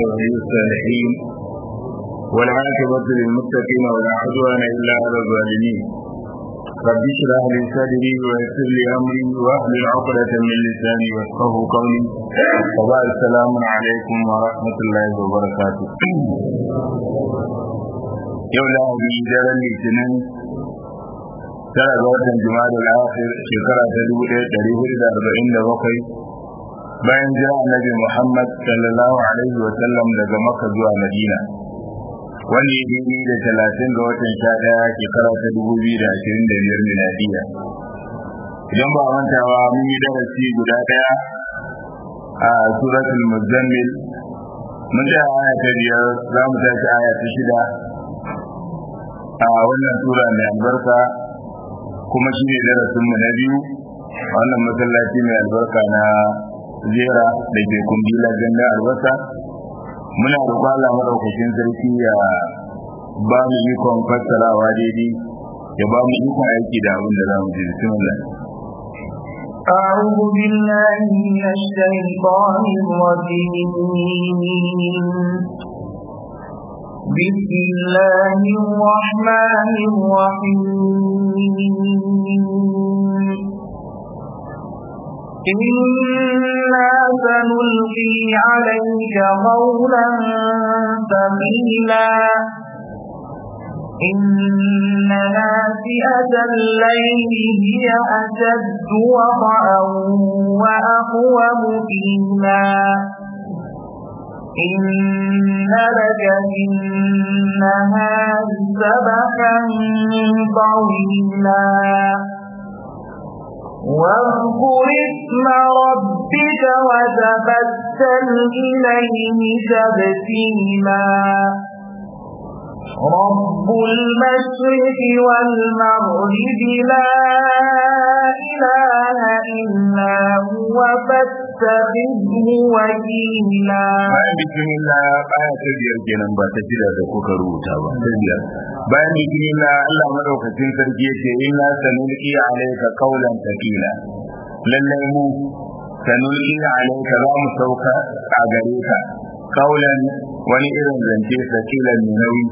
ولي الصالحين والعاقبة للمتقين ولا عدوان إلا على الظالمين رب اشرح لي صدري ويسر لي أمري واحلل عقدة من لساني يفقه قولي وبعد السلام عليكم ورحمة الله وبركاته yau lahadi daren litinin tara ga watan jima'a al-akhir shekara ta dubu ɗaya ɗari hudu da arba'in da bakwai bayan jira annabi muhammad sallallahu alaihi wa sallam daga makka zuwa madina wanda ya daidai da talatin ga watan sha ɗaya shekara ta dubu biyu da ashirin da biyar miladiya idan ba mantawa mun yi darasi guda ɗaya a suratul muzammil mun tsaya aya ta biyar za mu tashi aya ta shida a wannan sura mai albarka kuma shi ne darasinmu na biyu a wannan masallaci mai albarka na zera da ke kundila ganda albasa muna roƙon Allah madaukakin sarki ya ba mu ikon fassarawa daidai ya ba mu ikon aiki da abin da za mu ji bismillah أعوذ بالله من الشيطان الرجيم بسم الله الرحمن الرحيم إنا سنلقي عليك قولا ثقيلا إن ناسئة الليل هي أشد وطئا وأقوم قيلا إن لك في النهار سبحا طويلا واذكر اسم ربك وتبتل إليه تبتيلا رب المشرق والمغرب لا إله إلا هو فاتخذه وكيلا bayan bismillah baya ta biyar kenan ba ta shida da kuka rubuta ba ta biyar bayan bismillah Allah madaukakin sarki yace inna sanulqi alayka qawlan thaqila lallai mu sanulqi alayka za mu sauka a gare ka qawlan wani irin zance thaqila mai nauyi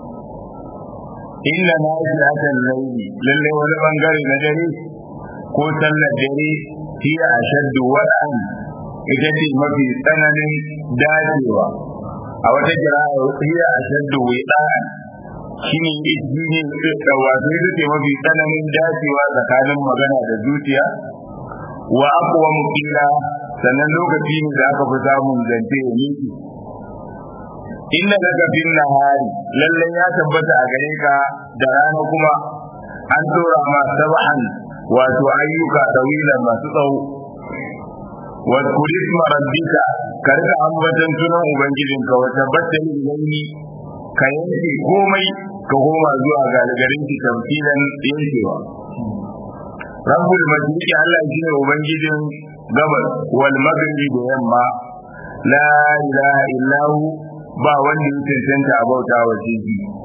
inna na islatan laili lallai wani bangare na dare ko sallar dare hiya ashaddu wad'an ita ce mafi tsananin dacewa a wata kira'a hiya ashaddu wi'an shine shine wato ita ce mafi tsananin dacewa tsakanin magana da zuciya wa aqwa muqila sannan lokaci ne da aka fi samun zance ya miki inna daga bin nahari lallai ya tabbata a gare ka da rana kuma an tura ma sab'an wato ayyuka tawila masu tsawo wa kulisma rabbika ka rika ambatan sunan ubangijinka wa tabbatar ilayhi ka yanke komai ka koma zuwa ga garin ki tamfilan yankewa rabbul majidi Allah shine ubangijin gabas wal maghribi da yamma la ilaha illahu ba wanda ya cancanta a bauta wa shi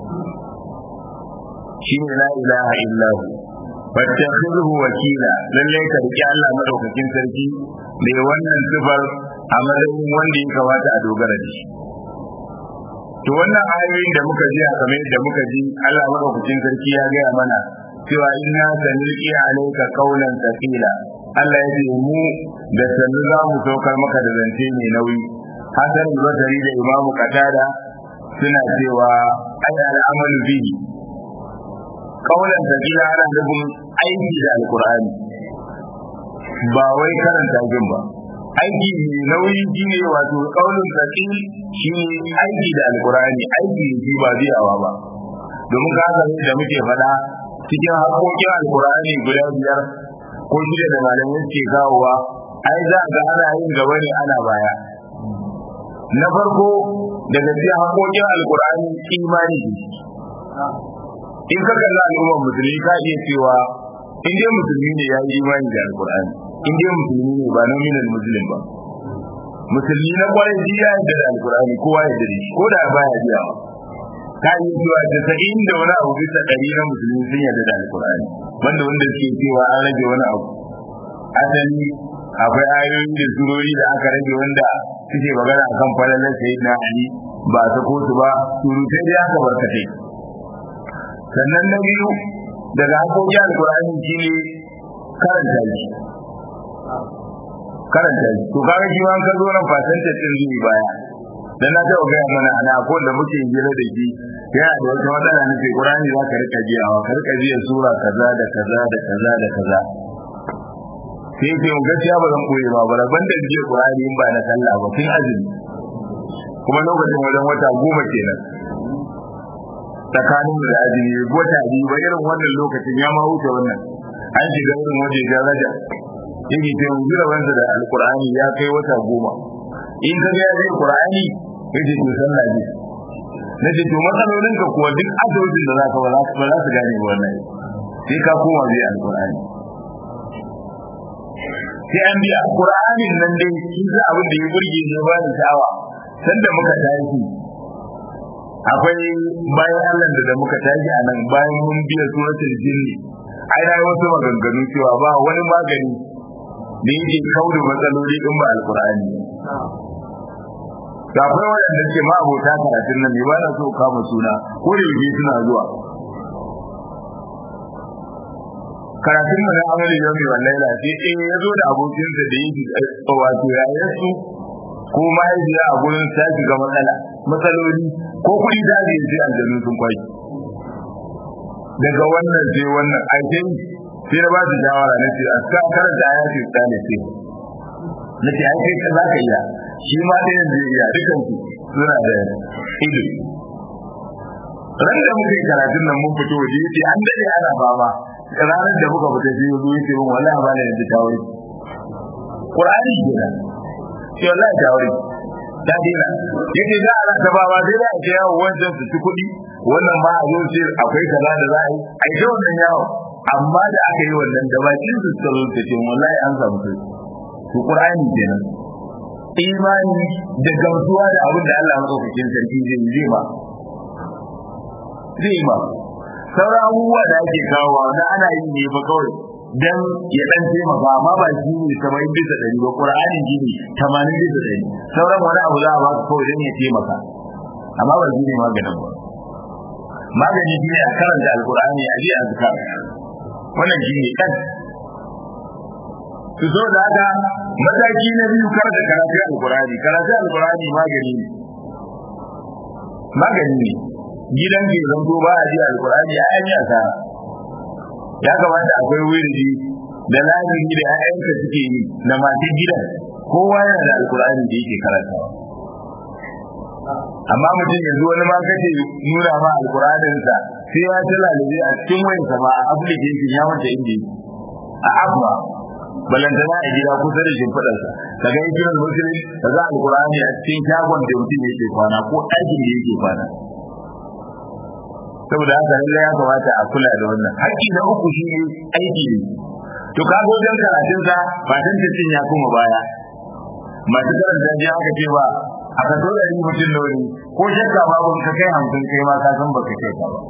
shine la ilaha illahu fattakhidhu wakila lalle ka riki Allah madaukakin sarki da wannan sifar a matsayin wanda ya kamata a dogara da shi to wannan ayoyin da muka ji a kamar yadda muka ji Allah madaukakin sarki ya gaya mana cewa inna sanulqi alayka qawlan thaqila Allah ya ce mu da sanu za mu saukar maka da zance mai nauyi Hassan Basri da Imam Qatada suna cewa ay al'amalu bihi qawlan thaqila ana nufin aiki da alqur'ani ba wai karanta jin ba aiki mai nauyi shine wato qawlun thaqil shine aiki da alqur'ani aiki shi ba zai awa ba domin ka san da muke faɗa cikin haƙoƙin alqur'ani guda biyar ko shida da malamai suke kawowa ai za ga ana yin gaba ne ana baya na farko daga cikin haƙoƙin alkur'ani imani in ka kalli al'ummar musulmi ka iya cewa in dai musulmi ne ya yi imani da alkur'ani in dai musulmi ne ba nominal muslim ba musulmi na kwarai shi ya yarda da alkur'ani kowa ya yarda shi ko da baya biyawa ka yi cewa casa'in da wani abu bisa ɗari na musulmi sun yarda da alkur'ani wanda wanda suke cewa an rage wani abu asali akwai ayoyi da surori da aka rage wanda suke magana akan falalar sayyidina ali ba ta ko su ba surutai da aka barkatai sannan na biyu daga hakoki alkur'ani shi ne karanta shi karanta shi to kaga shi ma ka zo nan fasantar din zuwa baya dan na taɓa gaya mana ana ko da muke hira da shi yana da wata matsala na Qur'ani za ka rika jiyawa ka rika jiya sura kaza da kaza da kaza da kaza sai ce gaskiya ba zan koyi ba ba ban da jiya Qur'ani in ba na sallah ba tun azumi kuma lokacin wajen wata goma kenan tsakanin da azumi wata biyu ba irin wannan lokacin ya ma wuce wannan an shiga irin waje daraja yake ce yanzu da wanda da alkur'ani ya kai wata goma in ka ga zai qur'ani yace to sallah ne nace to matsalolin ka kuwa duk addu'o'in da zaka ba za su gane wannan sai ka koma zai alkur'ani sai an biya qur'anin nan dai shi za abin da ya burge ne ba ni sha'awa sanda muka tashi akwai bayan Allah da da muka tashi a nan bayan mun biya suratul jinni ai na wasu maganganu cewa ba wani magani da yake kauda matsaloli din ba alqur'ani da akwai wanda ke ma abota karatun nan ne ba na so kama suna ko da yake suna zuwa karatun mu na amali yau wallahi la sai eh ya zo da abokinsa da yake wato yayin su ko mahaifiya a gurin ta shiga matsala matsaloli ko kuɗi ta ne sai aljanu sun kwai daga wannan sai wannan aikin sai na ba su shawara na ce a kan karanta ya ce ta ne sai na ce ai kai za ka iya shi ma da yanzu iya dukan su suna da ido ran da muka yi karatun nan mun fito waje yace an dade ana fama ranar da muka fita sai yazo yace mun wallahi ba ne yanzu tawuri Qur'ani kenan sai wallahi tawuri ta dina yake za a rasa ba ba sai da ake yawo wancan su ci kuɗi wannan ma a zo sai akwai kaza da za a yi a yi wannan yawo amma da aka yi wannan da bakin su suka zo ta ce wallahi an samu sai to Qur'ani kenan imani da gamsuwa da abin da Allah madaukakin sarki zai yi ba zai ba sauran abubuwa da ake kawo da ana yi ne ba kawai dan ya dan taimaka amma ba shi ne saba'in bisa ɗari ba ƙur'ani shi ne tamanin bisa ɗari sauran wani abu za a ba su kawai dan ya taimaka amma ba shi ne maganin ba magani shi ne a karanta alƙur'ani a je a zuka wannan shi ne kan su zo da haka mataki na biyu karanta karatu alƙur'ani karatu alƙur'ani magani ne magani ne gidan ke zanto ba a ji alkurani a yi asara ya kamata akwai wuri da lazimi da ƴaƴanka suke yi na masu gidan kowa yana da alkurani da yake karantawa amma mutum yanzu wani ma kace nuna ma alkuranin sa sai ya ta lalabe a cikin wayan sa ma a application ya manta inda yake a abba balantana a gida kusa da shimfiɗar sa kaga hijirar musulmi ka za alkurani a cikin shagon da mutum yake kwana ko ɗakin da yake kwana saboda haka lalle ya kamata a kula da wannan haƙƙi na uku shi ne aiki ne to ka go dan karatun sa ba dan cin ya kuma baya masu karanta ji aka ce ba a ka dole yi mutum da wani ko shakka babu ka kai hamsin kai ma ka san ba ka kai ka ba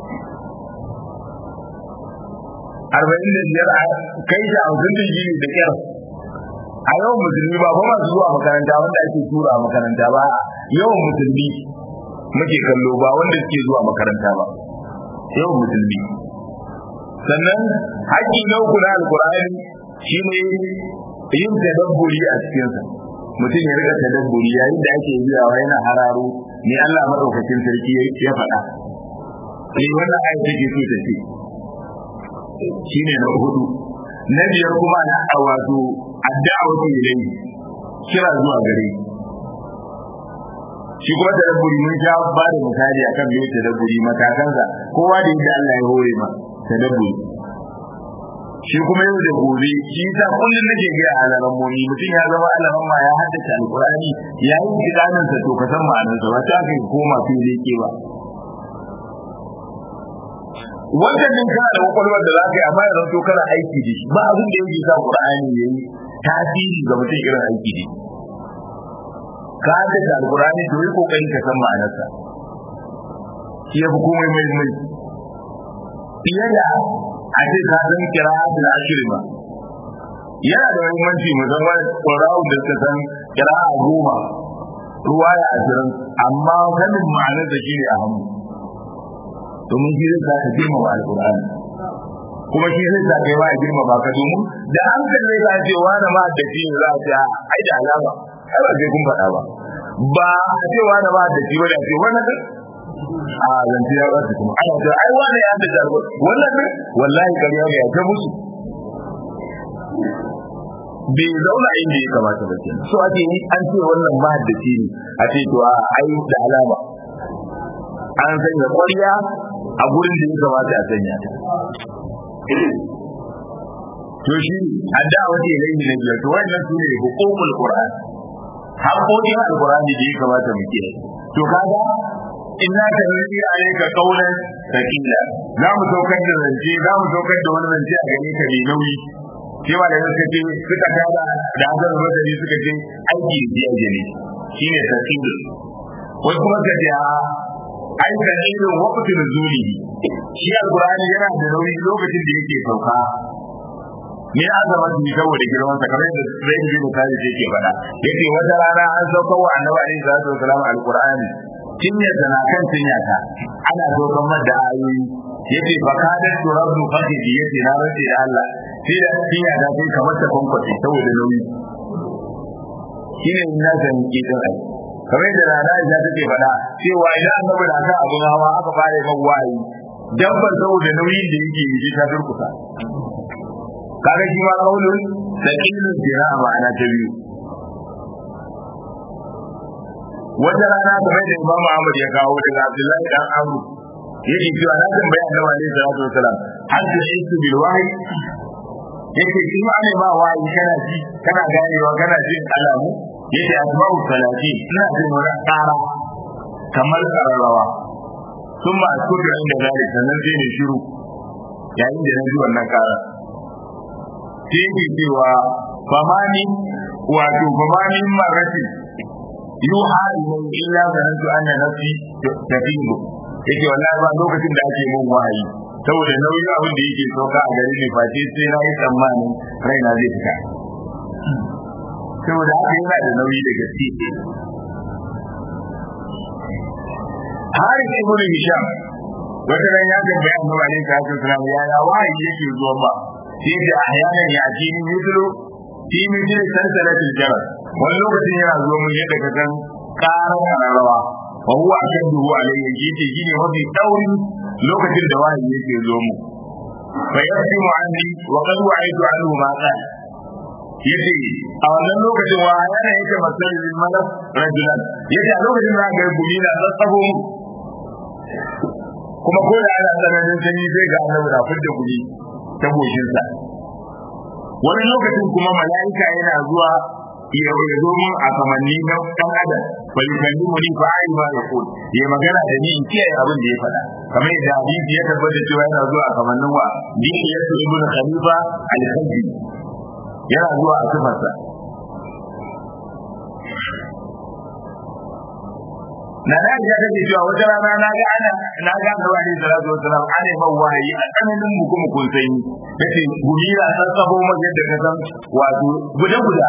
arba'in da biyar kai da hamsin da biyu da kyar a yawan musulmi ba ba masu zuwa makaranta wanda ake tura makaranta ba yawan musulmi muke kallo ba wanda suke zuwa makaranta ba yawan musulmi sannan haƙƙi na uku na alkur'ani shine yin tadabburi a cikinsa mutum ya rika tadabburi yayin da ake biyawa yana hararo ne Allah madaukakin sarki ya faɗa sai wannan ayat take so ta ce shine na hudu na biyar kuma na wato addu'a ilayhi kira zuwa gare shi kuma tadabburi mun sha ba da misali akan me tadabburi matakansa kowa da yadda Allah ya hore ma tadabburi shi kuma yau da gobe shi ta kullum nake ga alaran mu mutum ya zama alaran ma ya haddace alqur'ani ya yi kidanin sa to ka san ma'anar sa wata kai koma fili ke ba wanda din kana da kwakwalwar da za ka yi amma yanzu to kana aiki da shi ba abin da yake sa qur'ani yayi tasiri ga mutum irin aiki da shi ka haddace alkurani to yi kokari ka san ma'anarsa shi ya fi komai mai mai fiye da a ce ka san kira da ashiri ba yana da muhimmanci musamman ƙwararrun da suka san kira'a goma ruwa ya ashirin amma sanin ma'anar da shi ne a hannu domin shi zai sa ka girmama alƙur'ani kuma shi zai sa kai ma a girmama ka domin da hankali zai sa ce wani ma da shi za a ce ai da alama ai ba sai kun faɗa ba ba a ce wani ma da shi wani a ce wani a zance ya ɓata kuma ana ce ai wani ya da jargo wannan ne wallahi ƙarya ne ya ta musu bai zauna inda ya kamata ba kenan so ake yi an ce wannan mahaddaci ne a ce to a ai da alama an sanya ƙwarya a gurin da ya kamata a sanya ta to shi adda wata ilai ne biyar to wannan su ne hukukul qur'an haƙoƙin alqur'ani da ya kamata mu kiyaye to kaga inna ka nufi alayka qawlan thaqila za mu saukar da zance za mu saukar da wani zance a gare ka mai nauyi cewa da suka ce suka tada da hazar rotari suka ce aiki da biya jini shi ne tasirin wasu kuma suka ce a ai tasirin wakatun zuri shi alkurani yana da nauyi lokacin da yake sauka ne azama su saboda girman sa kamar yadda zai yi misali da yake faɗa yake wata rana an sauka wa annabi alaihi salatu wasalam alkurani cinya tana kan cinya ta ana saukan mada ayoyi yace fa kadar turabdu fakidi yace na race da Allah sai da cinya da kai kamar ta kwankwace saboda nauyi shine ina san kidan ai kamar da rana ya take faɗa cewa idan annabi da aka abun hawa aka fara mai wayi dabbar saboda nauyin da yake yi ta durkusa kaga shi ma kaulun saqilun jira ma'ana ta biyu wata rana kamar da Imam Ahmad ya kawo daga Abdullahi dan Amru yake cewa na tambaya Annabi alaihi salatu wasalam hal tuhisu bil wahyi yake shi ma ne ba wayi kana ji kana ganewa kana jin alamu yake asma'u salati ina jin wani ƙara kamar kararrawa sun ma askutu inda zalik sannan sai ne shiru yayin da na ji wannan ƙara sai yake cewa famani wato famani marati yuha ilayhi illa zanantu anna nafsi tafidu yake wallahi ba lokacin da ake mun wahayi saboda nauyin abin da yake sauka a gare ni face sai na yi tsammanin raina zai fita saboda haka yana da nauyi da gaske har ibn hisham wata ran ya tambaya annabi alaihi salatu wasallam ya ya wahayi yake zuwa ba sai da ahyanan ya atini mithlu fi mithli salsalatil jaral wani lokacin yana zuwa mun yadda ka san karar kararrawa wa huwa ashaddu alayhi yace shine mafi dauri lokacin da wahayi yake zo mu fa yasimu anni wa qad wa'idu anhu ma qala yace a wannan lokacin wa yana yake masal lil malak rajulan yace a lokacin da ga gumi na tsatsabo mu kuma ko da ana tsananin sanyi sai ga annabi da fidda gumi ta goshin sa wani lokacin kuma mala'ika yana zuwa ya zo mun a kamanni na dan adam bai kalli mu ni fa ai ba ya ko ya magana da ni in kiyaye abin da ya faɗa kamar yadda hadisi ya tabbata cewa yana zuwa a kamannin wa din ya su ibnu khalifa al-khazzi yana zuwa a sifarsa na da ya take cewa wata rana na ga ana na ga da wani salatu wasalam ana yi mawa wahayi a tsananin mu kuma kun sanyi yace gumira san sabo mu yadda ka san wato guda guda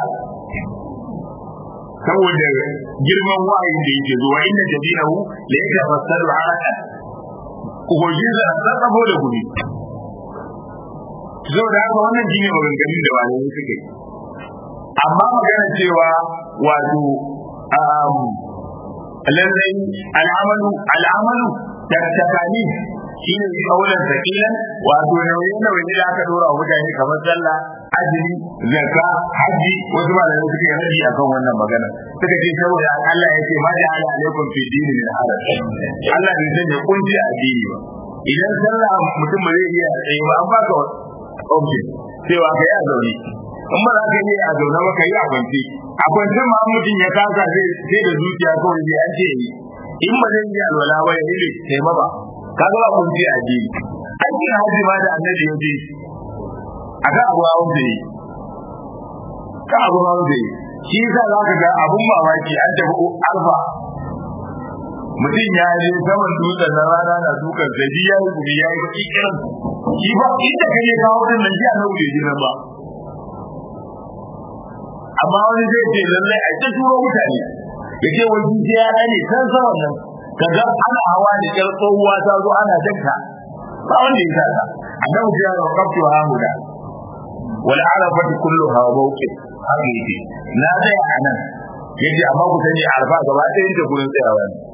saboda girman wahayin da yake zuwa inda jabinahu la yatafassaru haraka ubangiji da san sabo da gumi saboda haka wannan shine maganganun da malamai suke amma magana cewa wato lallai al'amalu al'amalu da takani shine kaulan sakilan wato nauyin nauyin da aka dora wa mutane kamar sallah azumi zakka haji wasu malamai suke rabi akan wannan magana suka ce saboda Allah ya ce ma da ala alaikum fi dini min haraj Allah bai sanya kunci a addini ba idan sallah mutum ba zai iya tsaye ba an baka object cewa ka yi a zaune in ba za ka yi a zaune ba ka yi a kwance a kwance ma mutum ya kasa sai da zuciya kawai zai an ce yi in ba zai yi alwala ba ya yi sai ma ba ka ga ba kunci a addini aikin hajji ma da annabi ya ce a kan abu hawan da yi ka abu hawan da yi shi yasa za ka ga abun mamaki an tafi alfa mutum ya je saman dutsen na rana na dukan zabi ya yi gumi ya yi baki kiran shi ba inda ka je kawo din nan ji a nan bai nan ba amma wani zai ce lallai a ta turo mutane ya ce wai shi ya ne san sa wannan kaga ana hawa da kyar tsohuwa ta zo ana dakka ba wanda ya sa ta annabi ya ga kaftu ha huda wal arafatu kulluha mawqif haka yake na tsaya a nan yace amma ku sani arfa gaba ɗaya ta gurin tsayawa ne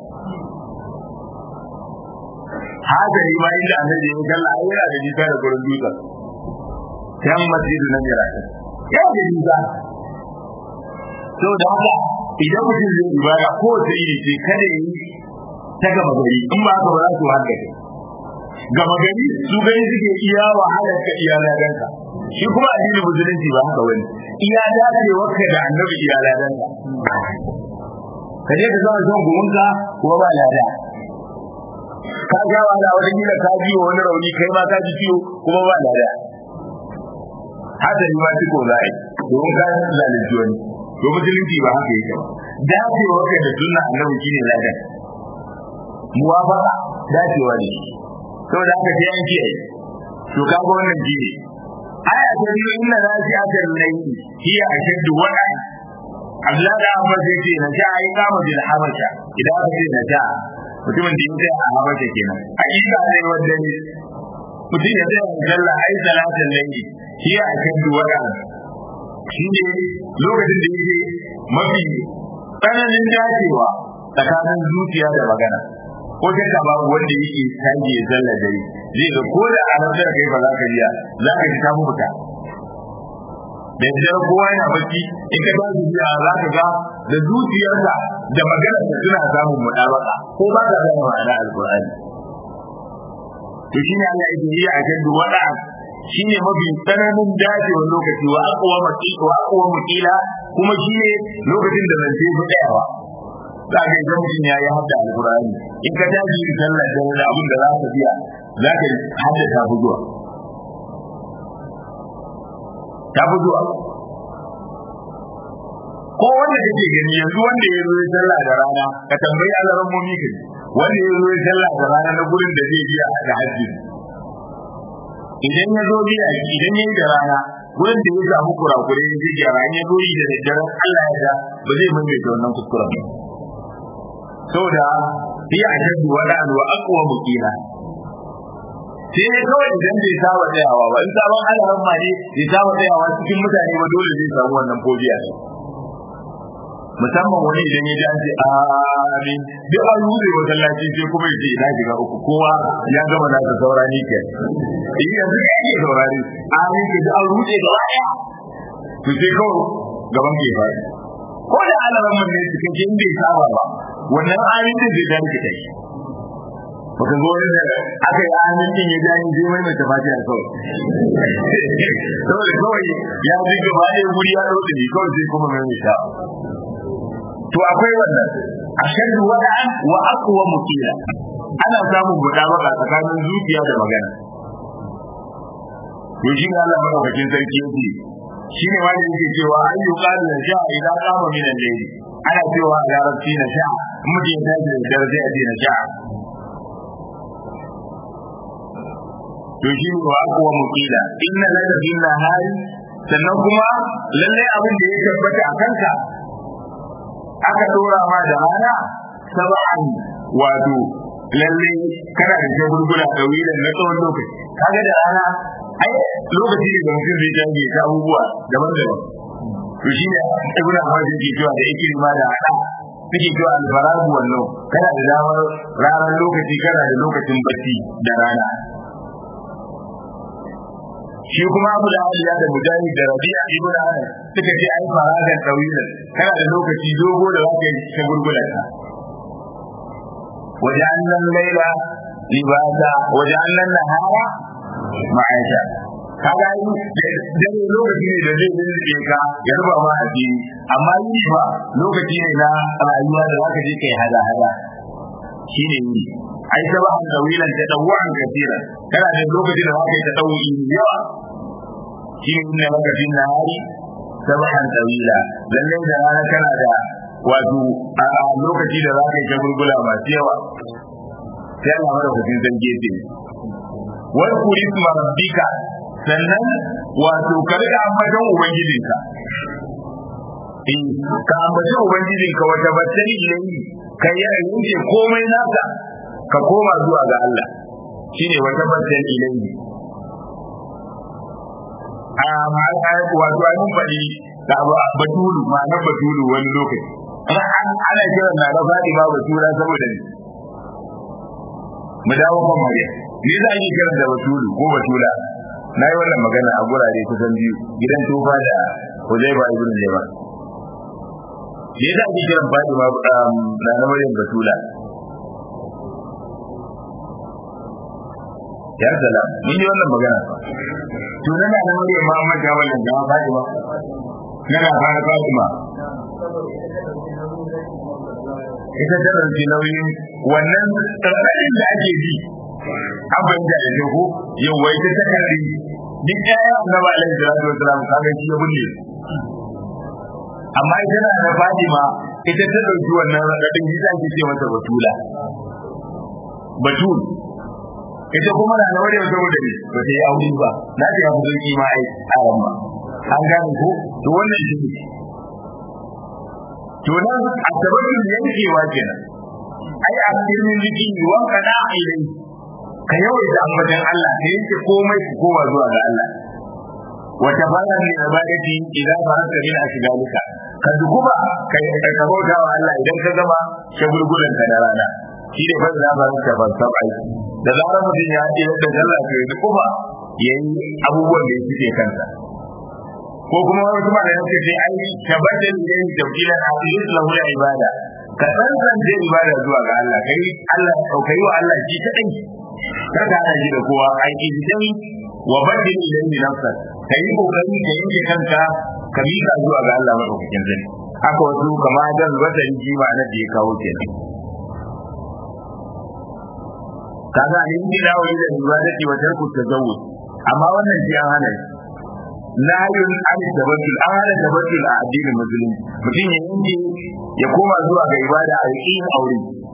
haka ne ma inda annabi ya kalla ai yana da nisa da gurin dutsen kan masjidu na mira ya da nisa to da haka idan mutum zai ibada ko ta iri ce kada yi ta gaba gari in ba haka ba za su haka gaba gari su gani suke iya wahalar ka iya ladanka shi kuma addinin musulunci ba haka wani iya dacewarka da annabi iya ladanka ka je ka zama son gumunka kuma ba lada ka ga wala wani gida ka ji wani rauni kai ma ka ji ciwo kuma ba lada hada ni ma tiko za a yi domin ka zalunci wani to musulunci ba haka yake ba dacewarka da sunna annabi shine ladan muwafaqa dacewa ne saboda haka sai an kiyaye to kaga wannan shine aya ta biyu inna raji'atul layli hiya ashaddu wa'a Allah da Amma zai ce na sha ai kama bil habasha idan aka ce na sha mutumin da yake a habasha kenan hakika ne wanda ne mutum ya zai jalla ai salatul layli hiya ashaddu wa'a shine lokacin da yake mafi tsananin dacewa tsakanin zuciya da magana ko shakka babu wanda yake tashi ya zalla dare zai ga ko da alamtar kai ba za ka riya za ka ji ta mutuka da yadda kowa yana bacci in ka tashi biya za ka ga da zuciyarsa da maganar da suna samun mudabaka ko ba ka gane ma'ana alqur'ani to shine Allah yake yi a kan wada shine mafi tsananin dacewar lokaci wa aqwa maqila wa aqwa maqila kuma shine lokacin da zance fi tsayawa za ka idan mutum ya yi hadda alkur'ani in ka tashi yin sallah da wani abin da za ka biya za ka hadda ta fi zuwa ta fi zuwa ko wanda kake gani yanzu wanda ya zo ya sallah da rana ka tambayi alaran mummi ka wanda ya zo ya sallah da rana na gurin da zai biya da hajji idan ya zo biya idan ya yi da rana gurin da ya samu kurakure ya ji gyara in ya zo yi da daddare Allah ya ga ba zai maimaita wannan kuskuren ba saboda hiya ashaddu wala'an wa aqwa muqila sai ne kawai idan bai saba tsayawa ba in sabon alaran ma ne bai saba tsayawa cikin mutane ba dole zai samu wannan fobiya ne musamman wani idan ya ji an ce amin duk an rude masallaci sai kuma ya ce ina shiga uku kowa ya gama nasa saurani ke in yanzu ka yake saurari amin ka ji an rude gaba ɗaya to sai kawai gaban ke faɗi ko da alaran man ne cikin kin bai saba ba wannan amin din zai dan kita shi wata zo ne da aka yi amin din ya gani zai mai mai tafati a kawai saboda kawai ya ji gaba ɗaya guri ya ɗauke ne kawai sai kuma mai mai to akwai wannan ashaddu wada'an wa aqwa mutila ana samun mudabaka tsakanin zuciya da magana to shi ne Allah madaukakin sarki yake shi ne wanda yake cewa an yi ƙarin da sha idan kama minan laili ana cewa a larabci na sha mutum ya tashi da dare zai ce na sha to shi ne wa aqwa mutila inna laka bin nahari sannan kuma lalle abin da ya tabbata a kanka aka dora ma da rana sab'an wato lalle kana da shagulgula da wilan na tsawon lokaci kaga da rana ai lokaci ne da mutum zai canje ta abubuwa daban-daban to shi ne ibn Abbas yake cewa da yake ma da hada suke cewa al-faragu wannan kana da damar ranar lokaci kana da lokacin bacci da rana shi kuma Abu da Aliya da Mujahid da Rabi'a ibn Anas suka ce ai faragan tawilan kana da lokaci dogo da zaka yi ta gurgulan ka wajanna laila libasa wajanna nahara ma'aisha kaga yi dare lokaci ne da zai lulluɓe ka ya ruba ma addini amma yi ba lokaci ne na rayuwa da zaka je kai hada hada shine yi ai sabahan tawilan ta dawwan kasira kana da lokaci da zaka yi ta dawi yawa shi ne inna laka bin nahari sabahan tawila lalle da rana kana da wato a lokaci da zaka yi ta gurgula masu yawa sai Allah mara kudin san gefe wal kurisma rabbika sannan wato ka rika ambaton ubangijinka in ka ambaci ubangijin ka wata battani ilayhi ka yi yanke komai naka ka koma zuwa ga Allah shine wata battani ilayhi a wato ai mun faɗi da abu batulu ma'ana batulu wani lokaci ana kiran na da faɗi ba batura saboda ne mu dawo kan mare me za a yi kiran da batulu ko batula na yi wannan magana a gurare kusan biyu gidan tufa da Huzaifa ibn Yaman me yasa ake kiran Fatima na na Maryam Batula ya salam mun yi wannan magana to na na Maryam Muhammad ga wannan ga Fatima yana fara Fatima ita ta ɗauki nauyin wannan tsarkarin da ake ji an fahimta da ne ko yau wai ta ta kalli duk ƴaƴa annabi alaihi salatu wasalam kaga shi ya bulle amma ita na da Fatima ita ta ɗauki wannan raɗaɗin shi ta ce mata batula batul ita kuma na da wajen saboda ne ba ta yi aure ba na ta ya fi sauki ma ai a ramma an gane ko to wannan shi ne to nan a tabbatin yankewa kenan ai a cikin jiki wanka na ilai ka yawaita ambatan Allah ka yanke komai ku koma zuwa ga Allah wata fara ne ibadati idan faranta min ashgalika ka dukuba ka ka bauta wa Allah idan ka gama shagulgulan ka na rana shi ne fa da faranta ban sabai da zarar mutum ya yi da sallah to ya dukuba yayi abubuwan da yake kansa ko kuma wani kuma da yake sai ai tabbatar da yin tawkila a cikin lahu da ibada ka san san da ibada zuwa ga Allah kai Allah kai wa Allah shi kadai kar ka hana shi da kowa ai idan wa badil ilayhi nafsak kai kokari ka yanke kanka ka mika zuwa ga Allah madaukakin zai haka wasu kama da wata ji ma na da ya kawo kenan kaga in dina wa ila ibadati wa tarku tazawwud amma wannan shi an hana shi nahayun an tabattul an hana tabattul a addinin musulunci mutum ya yanke ya koma zuwa ga ibada a yakin aure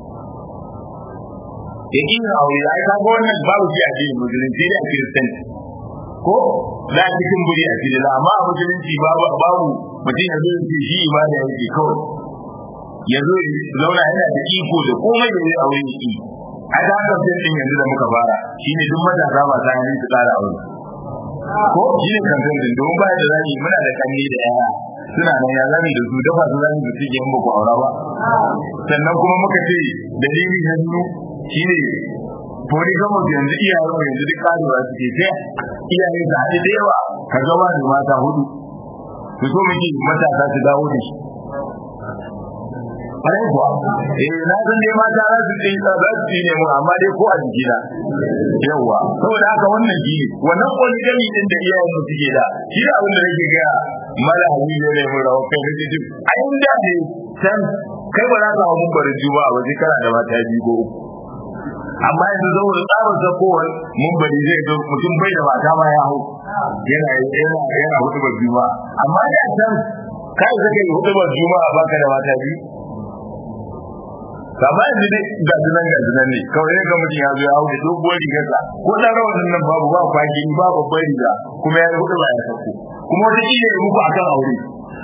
yakin aure ai ka ga wannan babu shi a addinin musulunci da kiristanci ko za a cikin buri a cikin amma a musulunci babu babu mutum ya zo ya ce shi ibada yake kawai ya zo ya zauna yana da iko da komai da zai aure yake a da haka sai yanzu da muka fara shine duk matasa ba ta hanyar su tsara aure ko shi ne kan zan domin ba da zani muna da kanni da yaya suna nan ya zani da su dafa su zani da su ke ba ku aura ba sannan kuma muka ce dalili na biyu shine fori gama yanzu iyayen mu yanzu duk karuwa suke sai iyaye su haɗe da yawa ka zama da mata hudu su so muke matasa su dawo da shi Kwarai kuwa, eh na san dai mata za su ce za su ci ne mu amma dai ko a jikina. Yawwa, saboda haka wannan shi ne, wannan poligami din da iyayen mu suke da, shi da abin da nake gaya mala habibu ne mu rawa kai nake ji. A inda ne san kai ba za ka hawo mumbarin juba a waje kana da mata biyu ko uku. Amma yanzu saboda tsarin sakowar mumbari zai zo mutum bai da mata ma ya hau. Yana yana yana hutubar juma'a. Amma da can kai zaka yi hutubar juma'a baka da mata biyu. kama yanzu dai ga sunan ga sunan ne kawai ne ga mutum ya zo ya hau da doguwar rigarsa ko dan rawanin nan babu ba kwaki ba babbar riga kuma ya hudu ba ya sako kuma wata kila ya muku akan aure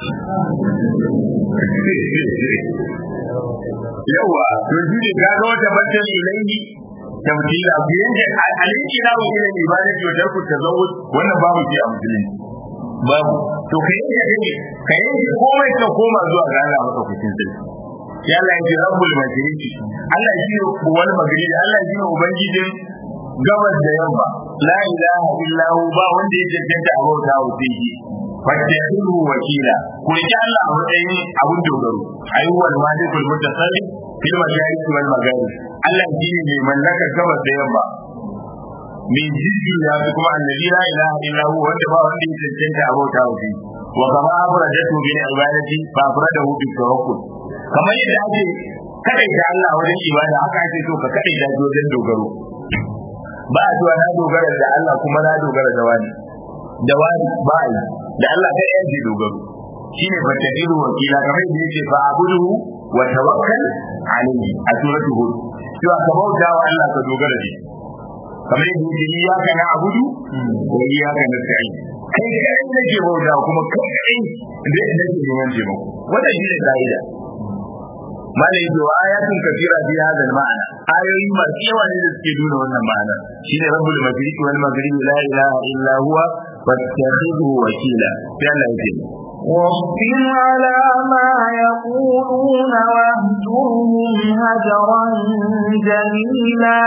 yawa to shi ne ga ga wata batun ilaihi tamthila ku yanke alinki na wa ila ibadati wa tarku tazawwud wannan babu shi a musulunci babu to kai yanke kai yanke komai ka koma zuwa ga Allah maka kucin sai ya Allah ya ce rabbul mashriqi Allah shi ne wani magribi Allah shi ne ubangijin gabas da yamma la ilaha illa hu ba wanda ya cancanta a bauta wa sai shi fattahiru wakila ku riki Allah a matsayin abun dogaro ayyuwal malikul mutasarrif fil mashariki wal magharib Allah shi ne mai mallakar gabas da yamma min jiddu ya fi kuma annabi la ilaha illa hu wanda ba wanda ya cancanta a bauta wa sai wa kama afradatu bil ibadati fa afradahu bit tawakkul kamar yadda ake kadaita Allah wajen ibada haka ake so ka kadaita shi wajen dogaro ba a cewa na dogara da Allah kuma na dogara da wani da wani ba a yi da Allah kai yanke dogaro shine fattabiru wakila kamar yadda yake fa abuduhu wa tawakkal alayhi a suratul hud cewa ka bauta wa Allah ka dogara da shi kamar yadda yake iyyaka na'budu wa iyyaka nasta'in kai kai nake bauta kuma kai kai da nake neman taimako wannan shi ne ka'ida malai to ayatun kafira fi hadha al-ma'ana ayoyi masu yawa ne da suke nuna wannan ma'ana shine rabbul mashriqi wal maghribi la ilaha illa huwa fattakhidhu wakila sai Allah yake واصبر على ما يقولون واهجرهم هجرا جميلا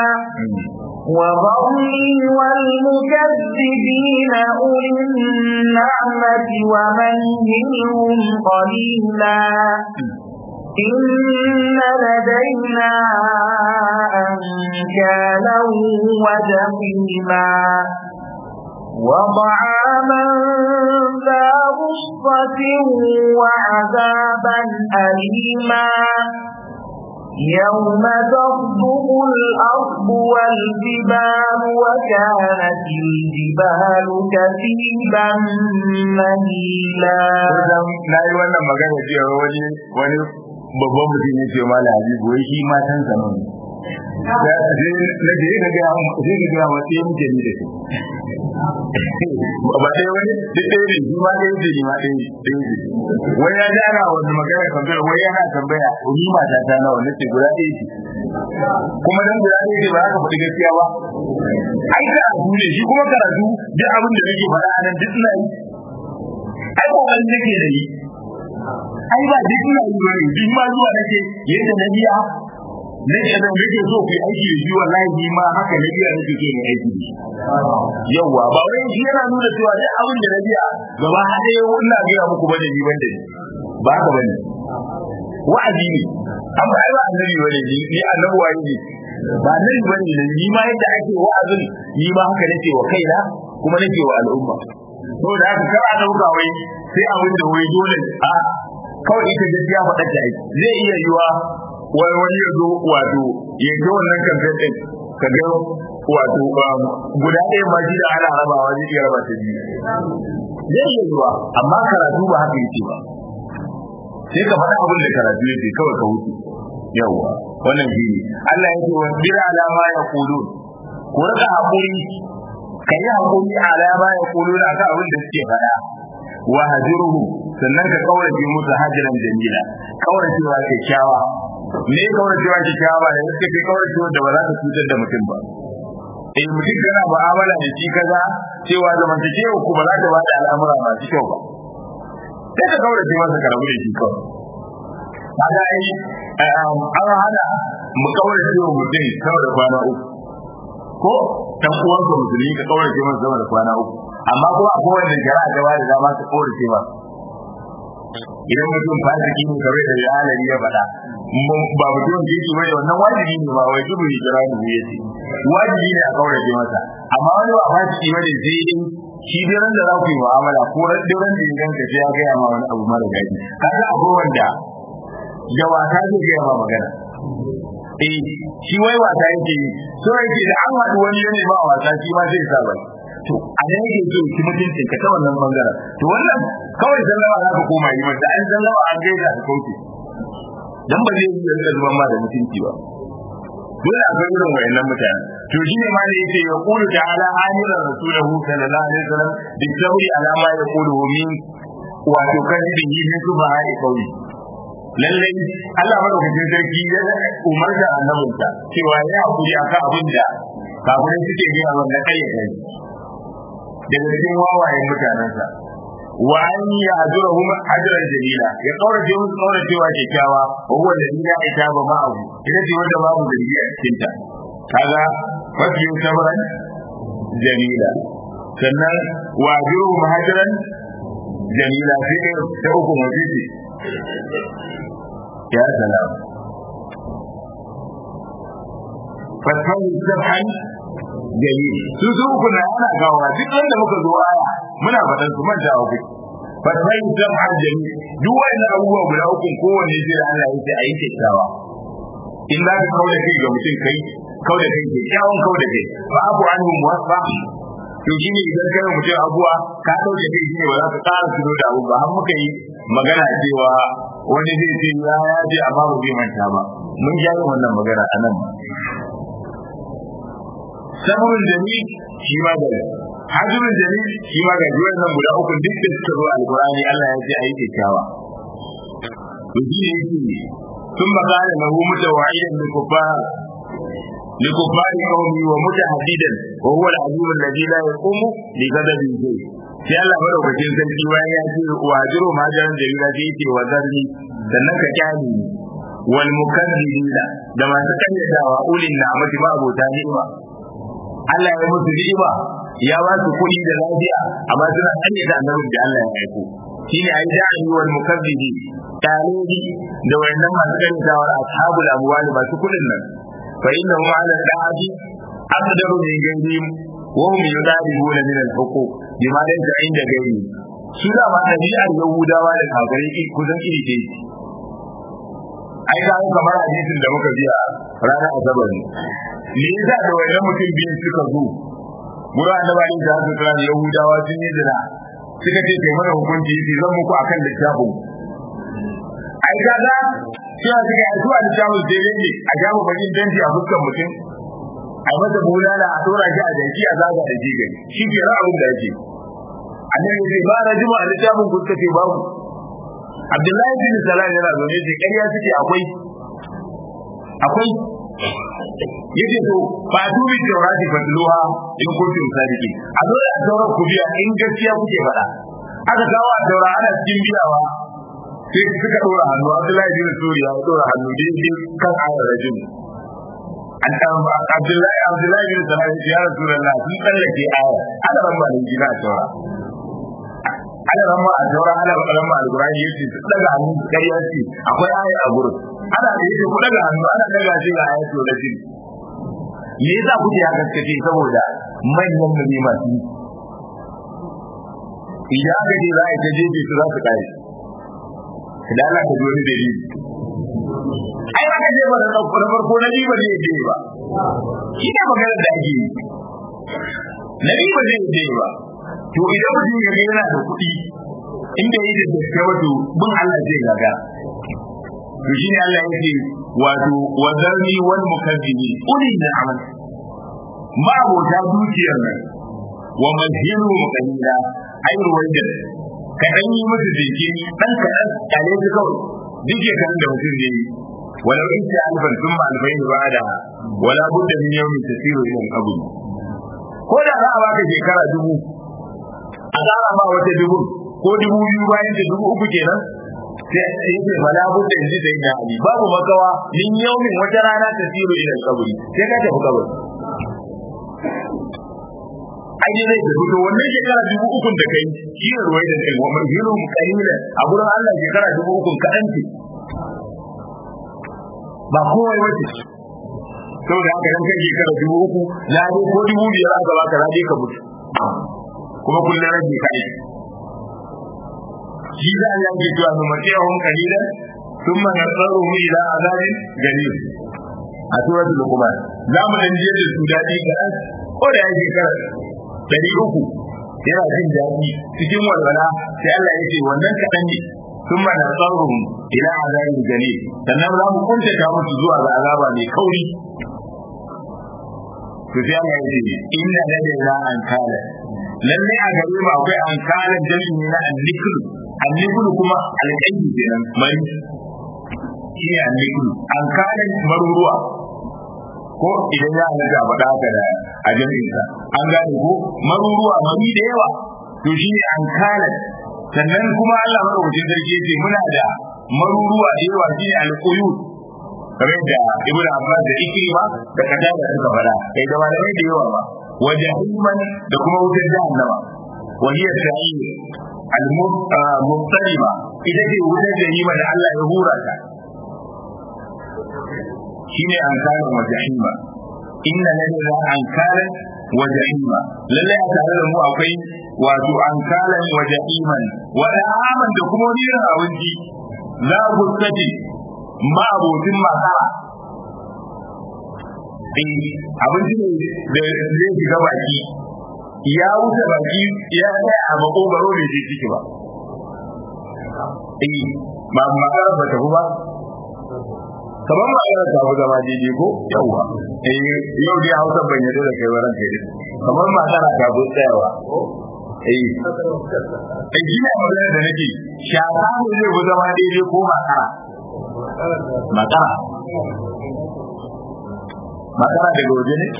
وذرني والمكذبين أولي النعمة ومهلهم قليلا إن لدينا أنكالا وجحيما وطعاما ذا غصة وعذابا أليما يوم ترجف الأرض والجبال وكانت الجبال كثيبا مهيلا na yi wannan magana cewa wani wani babban mutum ya ce mala habibu wai shi matan sa ne na je na ga sai ga ga wata muke ni da shi ba dai wani duk dai ne shi ma dai ne ni ma dai dai ne wai ya jara wani magana tambaya wai yana tambaya ni mata ta nawa nace guda ɗaya ce kuma dan guda ɗaya ce ba za ka faɗi gaskiya ba ai karatu ne shi kuma karatu duk abin da nake faɗa a nan duk ina yi ai kokarin nake da yi ai ba duk ina yi bane duk ma zuwa nake yadda na biya nake da nake so ku yi aiki da shi wallahi ni ma haka na biya nake so ne aiki da shi yawa ba wai shi yana nuna cewa duk abin da na biya gaba ɗaya ina biya muku bane ni banda ni ba haka bane wa'azi ne an ba ai ba annabi bane ni ni annabi waye ne ba annabi bane ne ni ma yadda ake wa'azin ni ma haka nake wa kaina kuma nake wa al'umma saboda haka kar a dauka wai sai abin da wai dole a kawai ita gaskiya faɗa ta aiki zai iya yiwa wani wani ya zo wato ya ga wannan kamfen ɗin ka ga wato guda ɗaya ma shi da ana rabawa zai iya raba ta biyu zai iya yiwa amma karatu ba haka yake ba sai ka faɗa abin da karatu yake kawai ka wuce yawwa wannan shi ne Allah ya ce wa bir alama ya kudu ku rika haƙuri ka yi haƙuri alama ya kudu da aka abin da suke faɗa wa hajiruhu sannan ka kaurace musu hajiran jamila kauracewa kyakkyawa me kauracewa kyakkyawa da suka fi kauracewa da ba za ta cutar da mutum ba eh mutum kana mu'amala da shi kaza cewa zamantakewa ku ba za ta bada al'amura masu kyau ba sai ka kaurace masa ka rabu da shi kawai kaga ai an hana mu kaurace wa mutum kawai da kwana uku ko dan uwanka musulmi ka kaurace masa sama da kwana uku amma kuma akwai wanda jama'a da wani dama su kaurace ba idan mutum fasiki ne kare da alali ya faɗa ba mutum da yake bai wannan wajibi ne ba wai dubu ne jira ne yace wajibi ne a kaurace masa amma wani ba fasiki bane sai dai shi dai ran da za ku yi mu'amala ko ran da ran da idan ka ya ga ma wani abu mara daɗi kaga akwai wanda da wata zai ga ma magana eh shi wai wata yake so yake da an haɗu wani yana ba wasa shi ma zai sa bai to a nan yake so ki mutuncin ka ta wannan bangaren to wannan kawai sallama za ka koma yi masa an sallama an gaida ka kauce dan ba zai yi yanzu zuban ma da mutunci ba dole a ga irin wayannan mutane to shi ne ma da yake ya kulu ta'ala amiran rasulahu sallallahu alaihi wasallam bi sabri ala ma yaqulu min wato kadibin yi min sufa hai kauli lallai Allah madaukakin sarki ya umarta annabinsa cewa ya hakuri akan abin da kafirai suke gina wannan kayyade daga cikin wawayen mutanensa wa an yi ajurahum ajran jamila ya kaurace musu kauracewa kyakkyawa wa huwa alladhi la itaba ma'ahu ita ce wanda babu zargi a cikin ta kaga fasu sabran jamila sannan wa ajurahum ajran jamila sai dai ta uku mutisi ya salam fasahu sabhan jamil su su uku na ana gawa duk wanda muka zo aya muna faɗan su manta a uku fasai jam'ar jami duk wannan abubuwa guda uku kowanne sai da Allah yake ayi kyakkyawa in za ka kauda kai ga mutum kai kauda kai kyakkyawan kauda kai fa abu anhu muwaffa to shine idan kai mutum abuwa ka dauke kai shine ba za ka ƙara tuno da abu ba har muka yi magana cewa wani zai ce ya ya ce amma ba zai manta ba mun ji wannan magana a nan sabrul jami shi ma da hajjurun jalil shi ma ga juwan nan guda uku duk da suka zo alqur'ani Allah ya ce ayi kyakkyawa to shi ne yake sun magana lahu mutawa'idan li kuffar li kuffar qawmi wa mutahaddidan wa huwa al-azim alladhi la yaqumu li ghadabihi sai Allah madaukakin sarki bayan ya ce wa hajiru majaran jalila sai yake wa zarni sannan ka kyale wal mukazzibina da masu kayyadawa ulin na'amati ba abota ni'ima Allah ya musu ni'ima ya ba su kuɗi da lafiya amma suna kayyada annabin da Allah ya aiko shine ai da'i wal mukazzibi talibi da wayannan masu kayyadawa ashabul amwali masu kuɗin nan fa innahum ala da'ati aqdaru min ghayrihim wa hum yudabuna min al-huquq bima laysa inda ghayrihim su da ma ɗabi'ar yahudawa da kafirai kusan iri ɗaya ai ga kamar hadisin da muka biya ranar asabar ne me yasa da wannan mutum biyu suka zo gurin annabi da su tsara yahudawa sun yi zina suka ce kai mana hukunci yace zan muku akan littafin ai ga ga cewa suka yi zuwa littafin sai ne a jamu bakin danci a fuskar mutum a masa bulala a dora shi a jaki a zaga da jigai shi ke ra'ayin da yake annabi zai ba rajima a littafin ku suka ce babu Abdullahi bin Salam yana zaune ce ƙarya suke akwai akwai yace to ba dubi taurati fatluha in kuntum sadiqin a zo da taurar ku biya in gaskiya kuke faɗa aka kawo a taura ana cikin biyawa sai suka dora hannu Abdullahi bin Suriya ya dora hannu daidai kan ayar rajin an kan Abdullahi Abdullahi bin Salam ya Rasulullah sun tsallake ayar ana ran ba da gida a taura ana ramma a taura ana ramma alqur'ani yace su daga hannu kariya ce akwai aya a gurin ana da yake ku daga hannu ana daga shi ga ayatu da shi me yasa kuke haka kace saboda manyan nabi masu idan aka ce za a ta jeje su za su kare idan Allah ka ji wani dalili ai aka je ba da ɗauko na farko na ba zai je ba shi ne maganar da ake yi nabi ba zai je ba to idan mutum ya yana da kuɗi inda yi da gaske wato bin Allah zai gaga to shi ne Allah yake wato wazarni wal mukazzibi uli da amal ma abota dukiyar nan wa mazhiru muqallida ai ruwaidan ka dan yi musu jiki dan ka dan kale su kawai duk kan da mutum ne walau in ta alfan thumma alfayn ba'da wala budda min yawmin tasiru ila al-qabr ko da za a baka shekara dubu a tsara ma wata dubu ko dubu biyu bayan da dubu uku kenan sai yake bala budda yanzu da ina ali babu makawa min yaumin wata rana ta siru ila kaburi sai ka tafi kaburi ai zai da fito wannan shekara dubu uku da kai shi ne ruwai da kai wa hiru qalila a gurin Allah shekara dubu uku kadan ce ba kowai wace saboda haka dan kai shekara dubu uku na ko dubu biyar aka baka na ka mutu kuma kullum rage kai shi za a yanke cewa su matiyahun kalilan sun mana tsaro mu ila azabin gari a suratul luqman za mu dan je da su dadi ga ko da yake kar dari uku yana jin daɗi cikin walwala sai Allah ya ce wannan kaɗan ne sun mana tsaro ila azabin gari sannan za mu kunta ta musu zuwa ga azaba mai kauri to sai Allah ya ce inna ladaina an kala lalle a gare mu akwai an kala jami'i na annikul annikul kuma alƙaidi kenan mari shi ne annikul an kala maruruwa ko idan ya halatta a faɗa haka da a jami'in sa an gane ko maruruwa mari da yawa to shi ne an kala sannan kuma Allah madaukakin sarki ya ce muna da maruruwa da yawa shi ne alƙuyut kamar da ibnu abbas da ikrima da kadada suka fara kai da malamai da yawa ba wajahiman da kuma wutar jahannama wa hiya sa'ir al-mubtaliba ita ce wutar jahima da Allah ya hura ta shine ankaran wa jahima inna lana ankaran wa jahima lalle a tare da mu akwai wato ankaran wa jahiman wa da'aman da kuma wani irin abinci za ku kace ma abokin makara abinci ne da zai shiga baki ya wuce baki ya tsaya a makogaro bai je ciki ba eh ba makara ba ta ba kamar makara ta fi zama daidai ko yawwa eh yau dai hausa ban yadda da kai waran kai kamar matsala ta zo tsayawa eh eh shi ne magana da nake shaka ne zai ku zama daidai ko matsara matsara matsara daga waje ne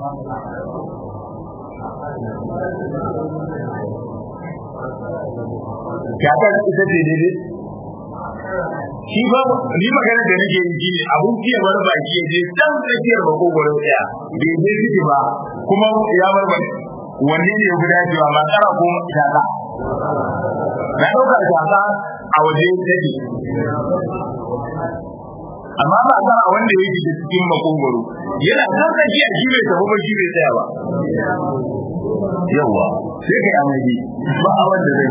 shakar ita ce daidai shi ba ni magana da nake yi shine abun kiya bar baki ya je dan tsakiyar makogoro daya bai je ciki ba kuma ya bar baki wanne ne ya fi dacewa ba tsara ko shaka na ɗauka shaka a waje take amma ba tsara wanda ya yi cikin makogoro yana kan tsakiya shi bai tafi ba shi bai tsaya ba yawa sai kai amai ba a wanda zai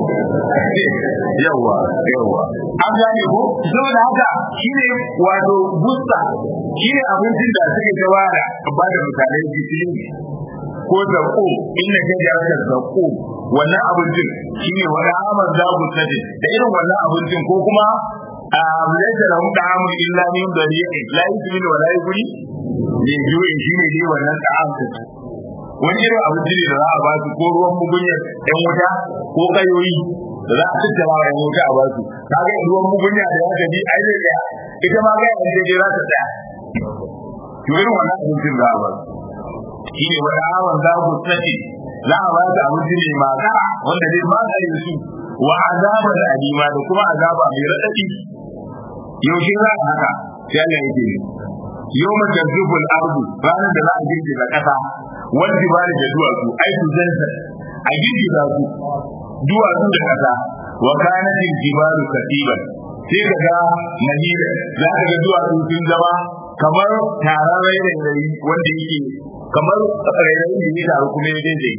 yawa yawa an gane ko saboda haka shine wato busta shine abincin da suke gabara ba da misalai cikin ko zako inda ke da aka zako wannan abincin shine wani aman zabu sadi da irin wannan abincin ko kuma a laysa lahum ta'amun illa min dariqin la yusmin wa la yughni ne juyin shine dai wannan ta'am wani irin abinci ne da za a ba su ko ruwan mugunyar yan wuta ko kayoyi da za a tattara wa yan wuta a ba su kaga ruwan mugunya da ya gaji ai zai tsaya ita ma ga yan je za ta tsaya to irin wannan abincin za a ba su shi ne wani awon za ku tsaye za a ba su abinci ne magara wanda zai magare su wa azaba da alima da kuma azaba mai raɗaɗi yaushe za a haka sai Allah yake yau mace zubul ardu ranar da za a girgiza ƙasa wanda ba da duwatsu ai su zanta a girgiza su duwatsu da ƙasa wa kanatin jibalu katiban sai ka ga mahira za ka ga duwatsu sun zama kamar taron rairayi wanda yake kamar rairayi da ya taru kuma ya daidai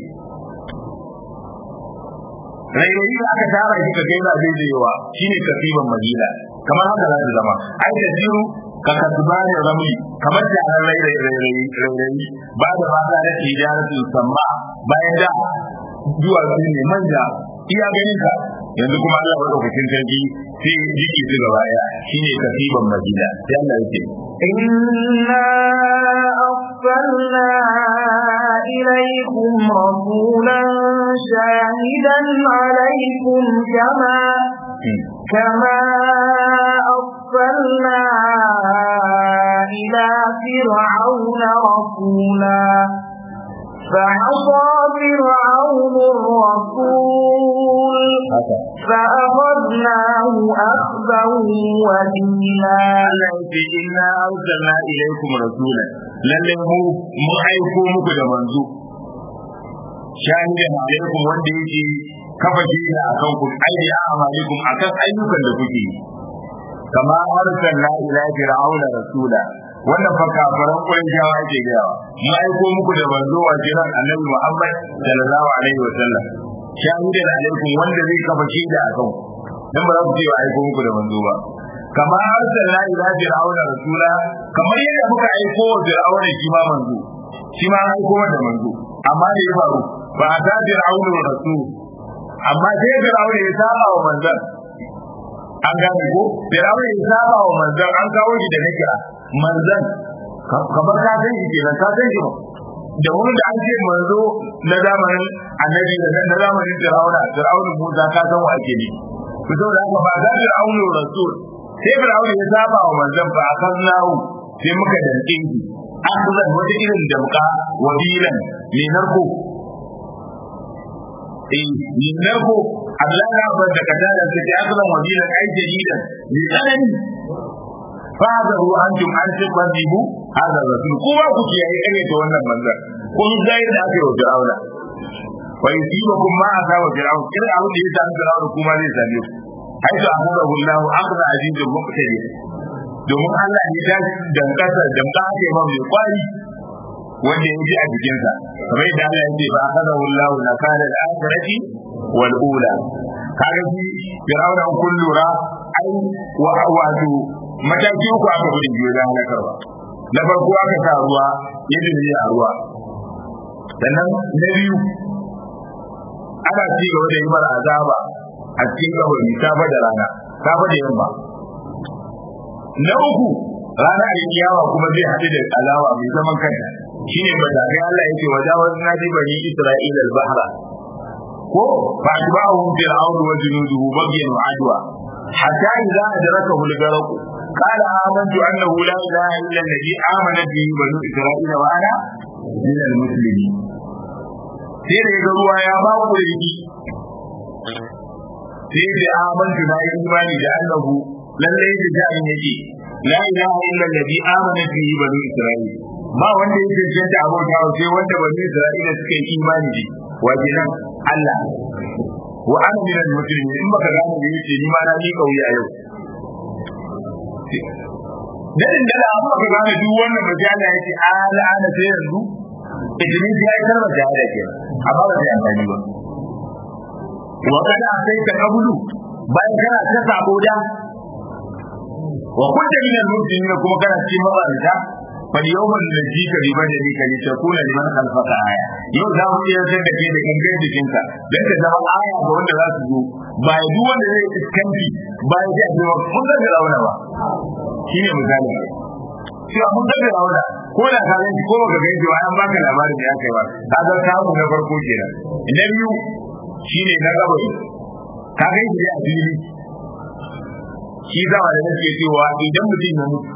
rairayi da aka tara shi ka gaina daidaiwa shine katiban mahira kamar haka za ta zama ai da jiru ka kasbani ramli kamar da an rai rai rai rai rai ba da mata da tijaratu samma bayan da zuwa su ne manja iya ganin ka yanzu kuma Allah ya daukakin sarki sai jiki su gaba ya shine kasiban madina sai Allah yake إنا أرسلنا إليكم رسولا شاهدا عليكم كما كما أرسلنا إلى فرعون رسولا فعصى فرعون الرسول فأخذناه أخذا وبيلا التي إنا أرسلنا إليكم رسولا lalle mu mu aiko muku da manzo shahidan alaikum wanda yake kafa jina akan ku aidi a amalikum akan ayyukan da kuke kama arsalna ila fir'auna rasula wannan fa kafaran qurayshawa ke gaya mu aiko muku da manzo wa jiran annabi Muhammad sallallahu alaihi wasallam shahidan alaikum wanda zai kafa shaida akan ku dan ba za ku ce wa aiko muku da manzo ba kama arsalna ila fir'auna rasula kamar yadda muka aiko wa fir'auna shi ma manzo shi ma aiko da manzo amma da ya faru ba ta fir'auna rasul amma sai fir'auna ya saba wa manzon an gane ko fir'auna ya saba wa manzon an kawo shi da nakira manzon kamar ka san shi kenan ka san shi ba da wani da an ce manzo na zamanin annabi da na zamanin fir'auna fir'auna Musa ka san wa ake ne to saboda haka ba za fir'auna rasul sai fir'auna ya saba wa manzon fa akaznahu sai muka danke shi akhzan wata irin damka wabilan mai narko eh mai narko Allah ya bar da kadara sai ya akhzan wabilan ai jadidan mai tsanani fadaru antum an tuqadibu hada rasul kuma ku kiyaye kare da wannan manzon kun zai da aka yi wa fir'auna wa yusibakum ma asaba fir'aun kira abin da ya sami fir'auna kuma zai same ku haitu akhadahu Allah akhda azizul muqtadir domin Allah ne ya dankasa danka ake ba mai kwari wanda ya ji a jikinsa kamar yadda Allah ya ce ba akhadahu Allah na kana al-akhirati wal ula kaga shi fir'auna kun lura ai wa wato mataki uku aka gudu biyo da halakarwa na farko aka sa ruwa ya dinne a ruwa sannan na biyu ana ci gaba da yi mara azaba a cikin kabari safa da rana safa da yamma na uku rana da kiyawa kuma zai haɗu da alawa mai zaman kanta shine matakai Allah yake wajawaz nadi bani Isra'ila al-bahra ko fa atba'ahum fir'aun wa junuduhu baghyan wa adwa hatta idza adrakahu al-gharq قال آمنت أنه لا إله إلا الذي آمنت به بنو إسرائيل وأنا من المسلمين. sai da ga ruwa ya ba ku rigi sai da amantu na yi imani da annahu lallai da jami'in yake la ilaha illa allazi amana bihi banu isra'il ba wanda yake cancanta abota sai wanda banu isra'ila suka yi imani da wa kenan Allah wa ana min al-muslimin in baka gane da yake ni ma na ni kauya yau dadin da amma ka gane duk wannan bajala yake ala ana sai yanzu idan ya yi karba shahada ke amma ba zai amfani ba wa kada sai ka kabulu bayan kana ta sabo da wa kunta min al-muslimin kuma kana cikin mabarata fal yawmal ladhi ka bi badani ka litakuna liman khalfaka aya yau za mu iya san da ke da gangan jikinka dan ka zama aya ga wanda za su zo ba ya duk wanda zai iskanci ba ya ji a cewa mun ga rauna ba shine misali cewa mun ga rauna ko da ka gani ko baka gani ba an baka labarin da ya kai ba ka ga kamu na farko kenan na biyu shine na gaba ka gani da a fili shi zama da nake cewa idan mutum ya mutu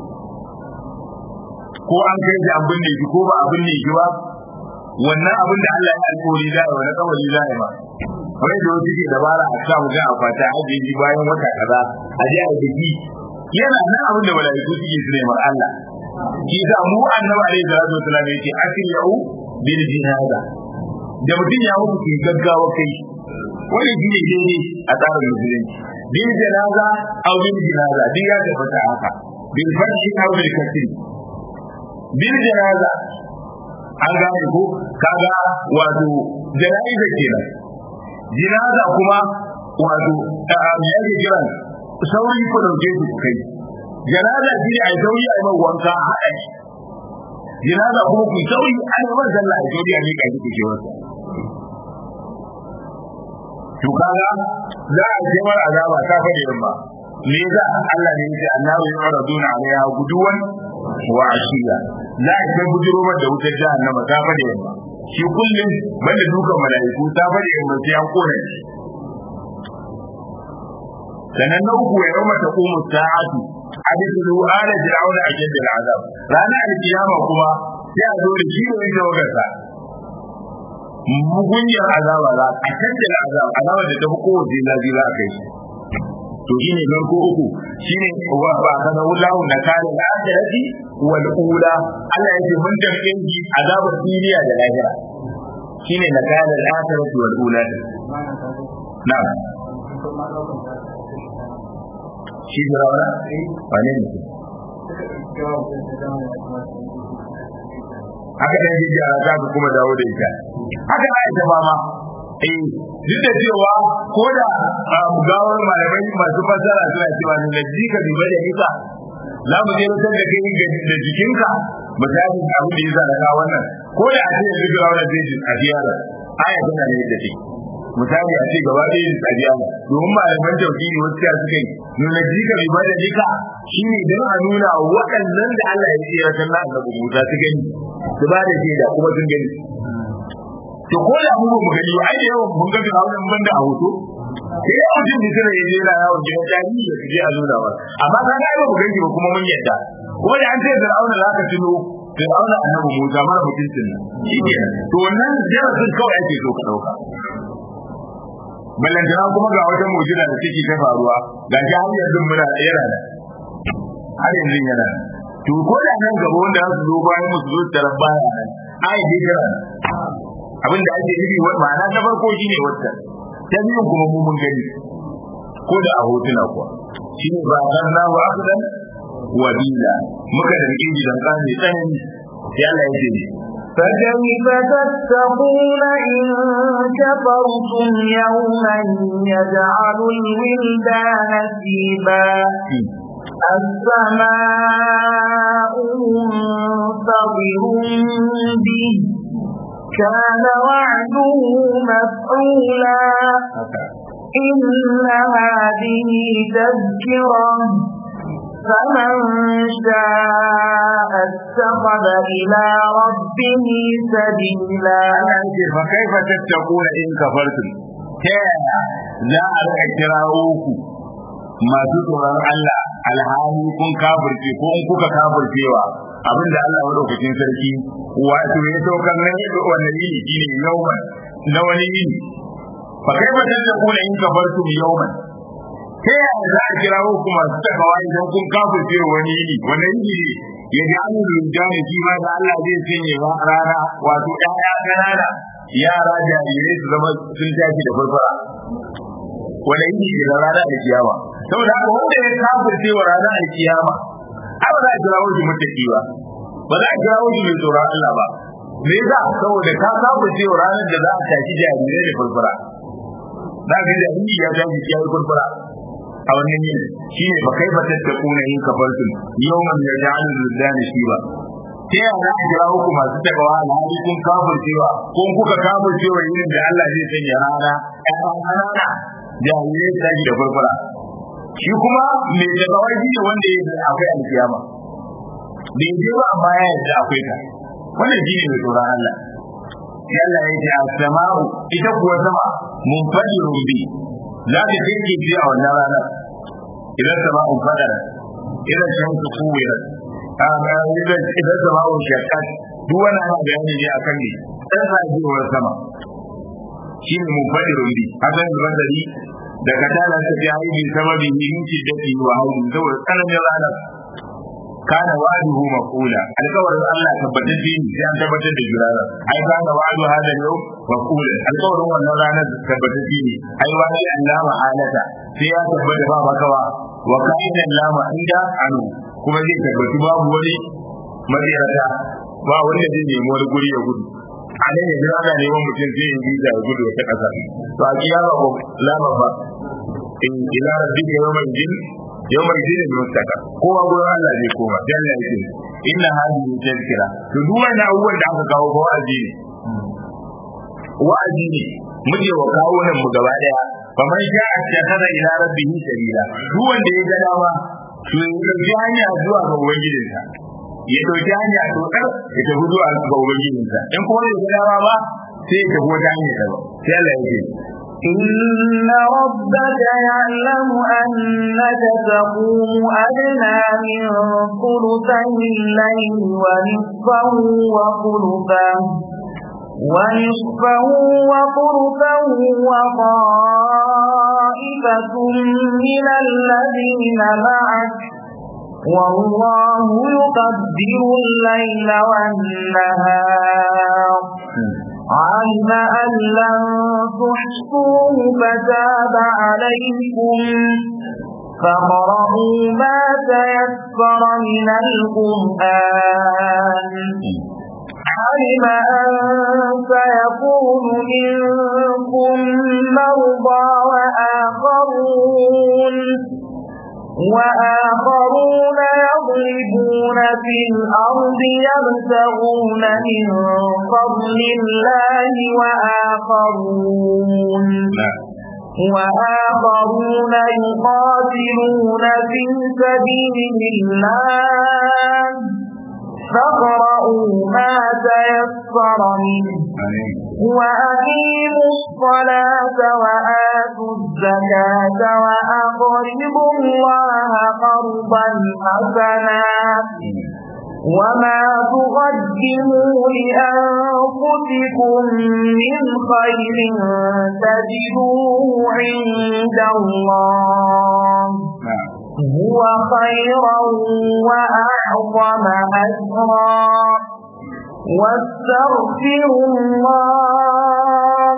ko an kai shi abin da ko ba abin da yake ba wannan abin da Allah ya alƙawari za a wani kawai za a yi ba wai da wasu ke dabara a sa mu ga a fata ajiye bayan wata kaza a je a biki yana nan abin da malaiku suke su neman Allah shi da mu annabi alaihi salatu wasallam yace asri'u bil jinaza da mutum ya mutu ke gaggawa kai wani shi ne daidai a tsarin musulunci bil jinaza aw bil jinaza duk ya tabbata haka bil fathi aw bil kasri bil jinaza an gane ko kaga wato jana'iza kenan jinaza kuma wato me yake kiran sauri ko dauke su kai janaza shi ne a yi sauri a yi mai wanka a haɗa shi janaza kuma ku sauri a yi mai sallah a sauri a miƙa shi ku ce wasa to kaga za a ce mara azaba ta fadi yamma me yasa Allah ne yake annabi ya fara duna alaiha guduwan wa ashiya za a ce bujiro da wutar jahannama ta fadi yamma shi kullum banda dukan mala'iku ta fadi yamma sai an kona shi sannan na uku ya yawma taqumu sa'atu hadithu ala fir'auna ajad al'azab ranar alkiyama kuma sai a zo da shi ne da wagarsa mugunyar azaba za a canza azaba azaba da ta fi kowace zafi za a kai shi to shi ne farko uku shi ne wa ba kana wallahu na kare al-akhirati wal ula Allah yake mun tarke shi azabar duniya da lahira shi ne na kare al-akhirati wal ula na'am shi da rawana wane ne haka dan jiji a za ku kuma dawo da ita haka na ita ba ma eh duk da cewa ko da gawar malamai masu fasara suna cewa ne na jika bi bada nika za mu je wutar da kai da jikinka misali abin da ya zara ka wannan ko da a ce yanzu gawa da zai a ziyara aya tana ne da take misali a ce gaba ɗaya a ziyara domin malaman tauhidi wasu ya suka yi nuna jika bi bada nika shine don a nuna waɗannan da Allah ya tsira kan na annabi Musa su gani su ba da shaida kuma sun gani to ko da mu ba mu gani ai da yawan mun ga Fir'aun ban da a hoto sai ya mutum da tare yaje yana yawon gidan tarihi da je a nuna ba amma ka ga ba mu gani ba kuma mun yadda kuma da an ce Fir'aun za ka tuno Fir'aun annabi Musa mara mutuncin nan shi ke to wannan darasin kawai ake so ka dauka ballantana kuma ga wata mu'jiza da take ta faruwa ga shi har yanzu muna yana da har yanzu yana to ko da nan gaba wanda za su zo bayan musu zo tarar baya nan ai dai gara abin da ake nufi wani ma'ana ta farko shine wata ta biyun kuma mu mun gani ko da a hotuna kuwa shine ba kan na wa abadan wa bila muka da rike gidan kane tsanani sai Allah ya ce فكيف تتقون إن كفرتم يوما يجعل الولدان شيبا السماء منفطر به كان وعده مفعولا إن هذه تذكرة فمن شاء اتخذ إلى ربه سبيلا Allah ce fa kaifa tattaquna in kafartum ta yaya za a rika kirawo ku masu tsoron Allah alhali kun kafirce ko in kuka kafircewa abinda Allah madaukakin sarki wato ya saukar nan yadda wannan yini shine yawman na wani yini fa kaifa tattaquna in kafartum yawman ta yaya za a kirawo ku masu takawa idan kun kafirce wani yini wannan yini ya ji an rinjani shi ma da Allah zai sanya ba rana wato ƴaƴa ƙanana yara jarirai su zama sun tashi da farfara wanda yake da rana da kiyama saboda haka wanda ya kafirce wa rana da kiyama ai ba za a kirawo shi mutaki ba ba za a kirawo shi mai tsoron Allah ba me yasa saboda ka kafirce wa ranar da za a tashi jarirai da farfara za ka jariri ya tashi ya yi farfara a wannan yin shi ne ba kai ba tattakuna yin kafarsun yawan da ja'alul luldani shi ba ta yaya za a kira ku masu takawa alhali kun kafircewa ko kuka kafircewa yin da Allah zai sanya rana ƴaƴan ƙanana jahilai su tashi da farfara shi kuma mai takawa shi ne wanda ya akwai alkiyama bai je ba amma ya yarda akwai ta wannan shi ne mai tsoron Allah sai Allah ya ce as-sama'u ita kuwa sama mun fadi rumbi za ta dinke ji a wannan ranar idan sama'u fadara idan shamsu kuwira idan idan sama'u shakkat duk wani ana bayani ne akan ne dan sajewar sama shine mun fadi rumbi hakan zuban dari da katala ta fi haibi sababi min shiddati wa hauli saboda tsananin ranar kana wa'duhu maqula alƙawarin Allah tabbatacce ne sai an tabbatar da jurara ai kana wa'du hada yau maqula alƙawarin wannan ranar tabbatacce ne ai wani Allah ma'alata sai ya tabbata ba makawa wa kana Allah inda anu kuma zai tabbatu babu wani madiyarata ba wanda zai nemi wani guri ya gudu a nan yanzu ana neman mutum zai yi visa ya gudu wata ƙasa to a kiyama ko lama ba in ila rabbika yawmal jin yawmal jin mustaka kowa gurin Allah zai koma dan Allah yake inna hadhihi tazkira to duk wannan abubuwan da aka kawo ba wa'azi ne wa'azi ne muke wa kawo nan mu gaba daya faman sha'a takhadha ila rabbihi sabila duk wanda ya ga dama to ya dauki hanya zuwa ga ubangijinsa ya dauki hanya to kar ya tafi zuwa ga ubangijinsa in kuma ya ga dama ba sai ya tafi wata hanya daban sai Allah ya ce إن ربك يعلم أنك تقوم أدنى من ثلثي الليل ونصفه وثلثه ونصفه وثلثه وطائفة من الذين معك والله يقدر الليل والنهار علم أن لن تحصوه فتاب عليكم فقرأوا ما تيسر من القرآن علم أن سيكون منكم مرضى وآخرون وآخرون يضربون في الأرض يبتغون من فضل الله وآخرون وآخرون يقاتلون في سبيل الله فاقرؤوا ما تيسر منه وأقيموا الصلاة وآتوا الزكاة وأقرضوا الله قرضا حسنا وما تقدموا لأنفسكم من خير تجدوه عند الله هو خيرا وأعظم أجرا واستغفروا الله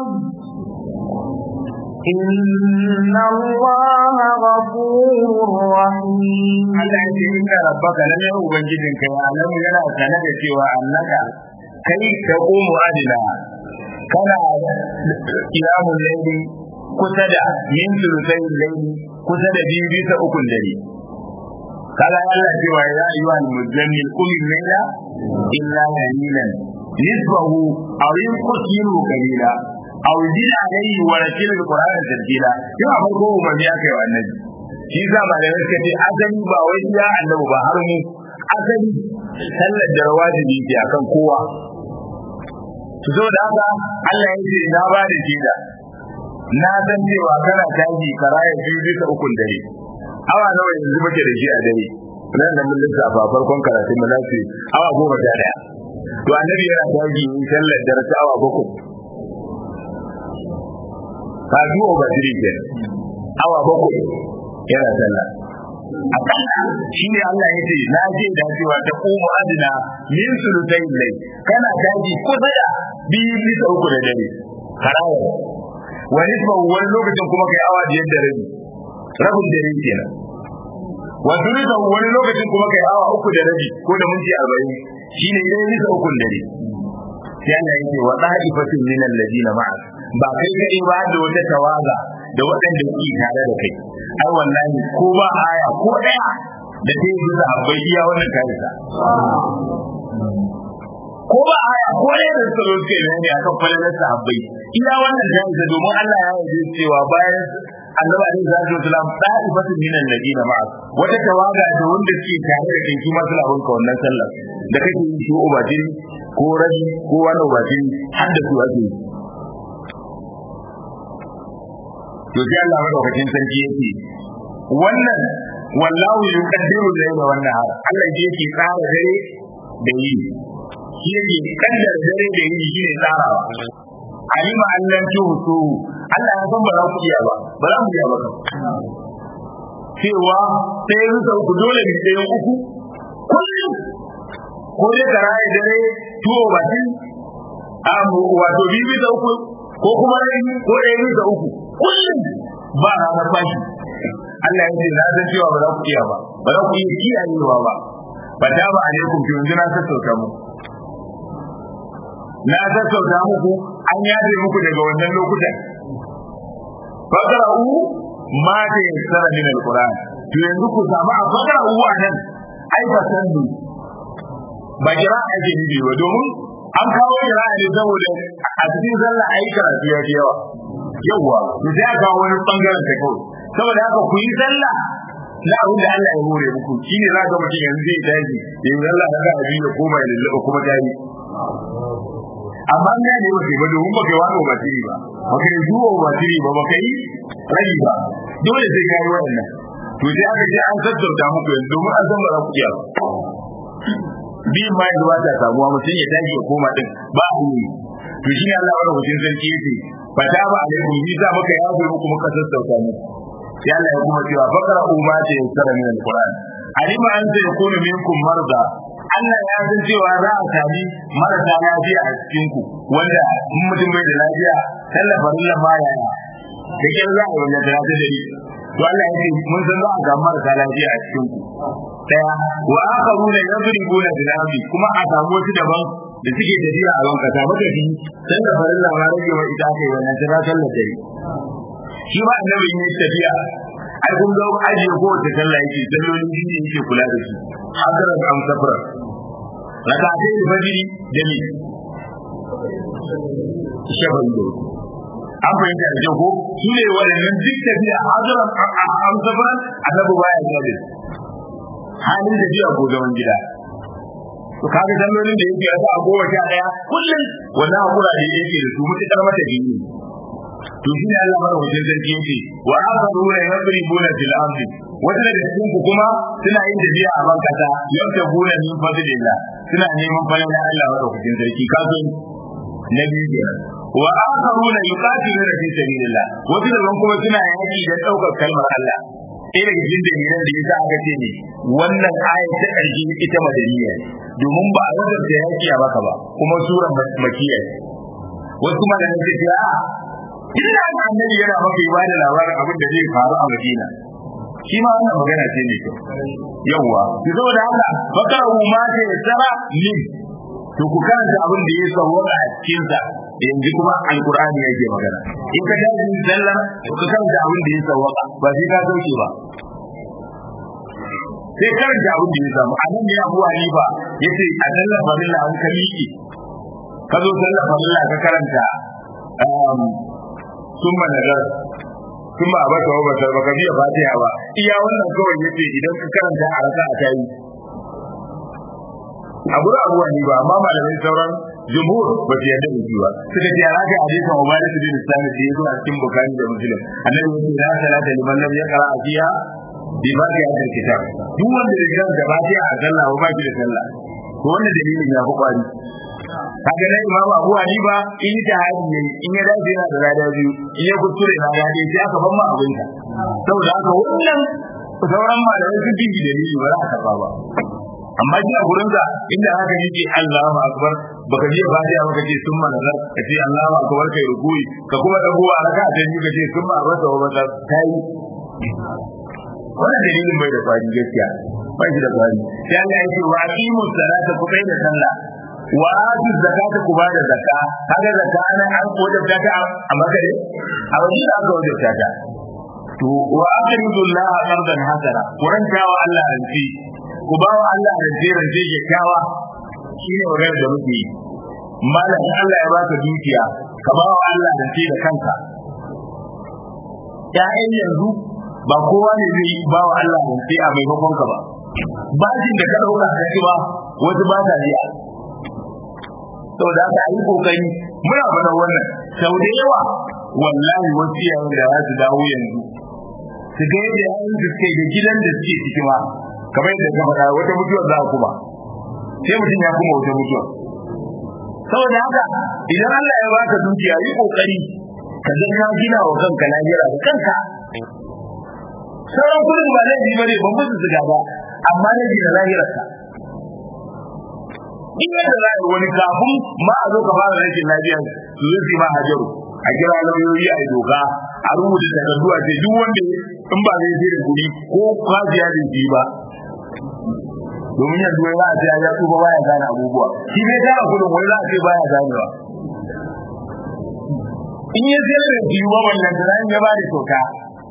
إن الله غفور رحيم Allah ya ce inna rabbaka lalle ubangijin ka ya alamu yana sane da cewa annaka kai ta umu adila kana kiyamun laili kusa da min sulusai laili kusa da biyu bisa ukun dare kala Allah cewa ya ayyuha al-muzammil qum al-layla illa qalilan nisbahu aw yanqus minhu qalila aw zid alayhi wa ratil al-qur'ana tartila yau farko umarni aka yi wa annabi shi za ma da suka ce asali ba wai ya annabi ba har mu asali sallar da rawajibi ke akan kowa su zo da haka Allah ya ce na ba da shaida na san cewa kana tashi karaya biyu bisa ukun dare awa nawa yanzu muke da shi a dare nan da mun lissafa farkon karatun mu za su awa goma sha daya to annabi yana tashi yin sallar dare ta awa bakwai ka biyo ba tiri ke awa bakwai yana sallah akalla shi ne Allah ya ce na je da cewa ta komo adina min sulutai lai kana tashi kusa da biyu bisa uku da dare karaya wani wani lokacin kuma kai awa biyar da rabi rabin dare kenan wasu rika wani lokacin kuma kai awa uku da rabi ko da minti arba'in shine idan bisa ukun dare sai Allah ya ce wa da'ifatin min alladina ma'a ba kai kadai ba da wata tawaga da waɗanda suke tare da kai ai wallahi ko ba aya ko daya da ta yi bisa abai iya wannan karisa ko ba aya ko daya da suka roke ne akan falalar sahabbai iya wannan karisa domin Allah ya yi cewa bayan annabi alaihi salatu wasalam da'ifatu min alladina ma'a wata tawaga da wanda suke tare da kai su ma suna bin ka wannan sallar da kake yi shi ubajin ko rabi ko wani ubajin har da su ake yi to sai Allah madaukakin sarki yake wannan wallahu yuqaddiru al-layla wan nahar Allah yake tsara dare da yi shi yake kaddara dare da yi shi ne tsarawa alima allan tuhusu Allah ya san ba za ku iya ba ba za mu iya ba cewa sai rusa uku dole ne sai uku kullum ko dai ka raye dare tuwo bakin a wato bibi da uku ko kuma rai ko ɗaya bisa uku kullum ba ranar bashi Allah ya ce na san cewa ba za ku iya ba ba za ku iya kiyayewa ba ba ta ba alaikum to yanzu na sassauta mu na sassauta muku an yaje muku daga wannan lokutan fakra'u ma ta yassara min alquran to yanzu ku samu a fakra'u a nan ai ba sandu ba jira ake nufi ba domin an kawo jira ne saboda a cikin sallah ai karatu ya fi yawa yawa to sai aka kawo wani bangaren ta kawai saboda haka ku yi sallah na abin da Allah ya hore muku shine za ka mutum yanzu zai tashi ya yi sallah na ga abin da koma ya lullaba kuma ta yi amma ne ne ba ba domin ba kai wani ba tiri ba ba kai zuwa ba tiri ba ba kai rabi ba dole sai kai wannan to sai aka ce an sassauta muku yanzu domin an san ba za ku iya ba biyan ma yanzu ba ta samuwa mutum ya tashi ya koma din ba a yi to shi ne Allah wani hutun sarki yake fa ta ba alaikum ni za muka yafe muku muka sassauta muku sai Allah ya kuma cewa fakara umma ta yassara min alquran alima an ta yakunu minkum marda Allah ya san cewa za a sami marasa lafiya a cikin ku wanda in mutum bai da lafiya tallafa lalla ma ya da kyar za a yi wanda ta da ni to Allah ya ce mun san za a ga marasa lafiya a cikin ku daya wa akharuna yadribuna bil ardi kuma a samu wasu daban da suke tafiya a wanka ta maka shi dan da farin ma rage wa ita kai wannan tana sallar dare shi ba annabi ne tafiya ai kun ga aji ko ta sallah yake sallolin jini yake kula da su hadara da amsafra rakatai da fajiri da ni shaban do an fahimta da jago su ne waɗannan duk tafiya hadara amsafra annabi baya gade halin da jiya ko zaman gida to kaga sallolin da yake rasa a goma sha daya kullum wannan hakura da yake da su mutukar mata jini to shi ne Allah mara wajen sarki yake wa akharuna yadribuna fil ardi wata daga cikin ku kuma suna yin tafiya a bankasa yadda gona min fadlillah suna neman falala Allah mara wajen sarki kaso na biyu kenan wa akharuna yuqatiluna fi sabilillah wata daga kuma suna yaki da daukar kalmar Allah ɗaya daga cikin dalilan da yasa aka ce ne wannan ayat ta ƙarshe ita madaniya domin ba a wajen da yaki a baka ba kuma suran makiya wasu kuma da nake ce a ina da annabi yana maka ba da labarin abin da zai faru a Madina shi ma wannan magana ce ne kyau yawwa ki zo da haka bakar ma ta tsara ni to ku karanta abin da ya sauwaka a cikin sa yanzu kuma alqur'ani yake magana in ka dace sallar ku karanta abin da ya sauwaka ba sai ka sauke ba sai karanta abin da ya samu a nan ne Abu Hanifa yace a sallar farilla an ka miƙe ka zo sallar farilla ka karanta summa nazar kuma a baka wa basar baka biya fatiha ba iya wannan kawai yace idan ka karanta a raka a tayi a gurin abuwa ne ba amma malamai sauran jumhur ba su yarda da shi ba suka ce ya raka hadisin Ubadah bin Sami da yazo a cikin Bukhari da Muslim annabi yace la salata liman lam yaqra fiha bi fatiha kitab duk wanda ya karanta fatiha a sallah ba shi da sallah to wannan dalilin ya fi kwari kaga nan imamu abu hanifa in ta hadi ne in ya dace yana da lada biyu in ya kuskure na lada sai aka ban ma abin ka saboda haka wannan sauran malamai sun fi dalili ba za a karba ba amma shi a gurin sa inda haka yake Allahu akbar baka ji fatiha baka ce summa nazar ka ce Allahu akbar kai rukui ka kuma dago a raka ta biyu ka ce summa abasa wa bata kai wannan dalilin bai da kwari gaskiya ba shi da kwari sai Allah ya ce wa aqimu salata ku kai da sallah wa atu zakata ku bada zakka kaga zakka ana an wajabta ta a makare a wajen da aka wajabta ta to wa aqridu Allah qardan hasana kuranta wa Allah ranci ku ba wa Allah ranci ranci kyakkyawa shine magana da muke yi malam Allah ya baka dukiya ka ba wa Allah ranci da kanka ya'yan yanzu ba kowa ne zai ba wa Allah ranci a maimakon ka ba bashin da ka dauka ka ci ba wasu ba ta biya saboda haka yi kokari muna faɗa wannan sau da yawa wallahi wasu yayin da za su dawo yanzu su ga yadda yayin da suke da gidan da suke ciki ma kamar yadda ka faɗa wata mutuwar za kuma sai mutum ya kuma wata mutuwar saboda haka idan Allah ya baka dukiya yi kokari ka ga ka gina wa kanka lahira da kanka sauran kudin ba laifi bane ban musu ziga ba amma ne gina lahirarka in yadda za a wani kafin ma a zo ka fara rashin lafiya su zo su ma hajaru a kira lauyoyi a doka a rubuta takardu a ce duk wanda in ba zai da kuɗi ko kwaziya da shi ba domin yanzu wai za a ce ya tsufa baya gane abubuwa shi ne tara kuɗin wai za a ce baya ganewa in ya zai da shi ba wannan da ya ba da kyauta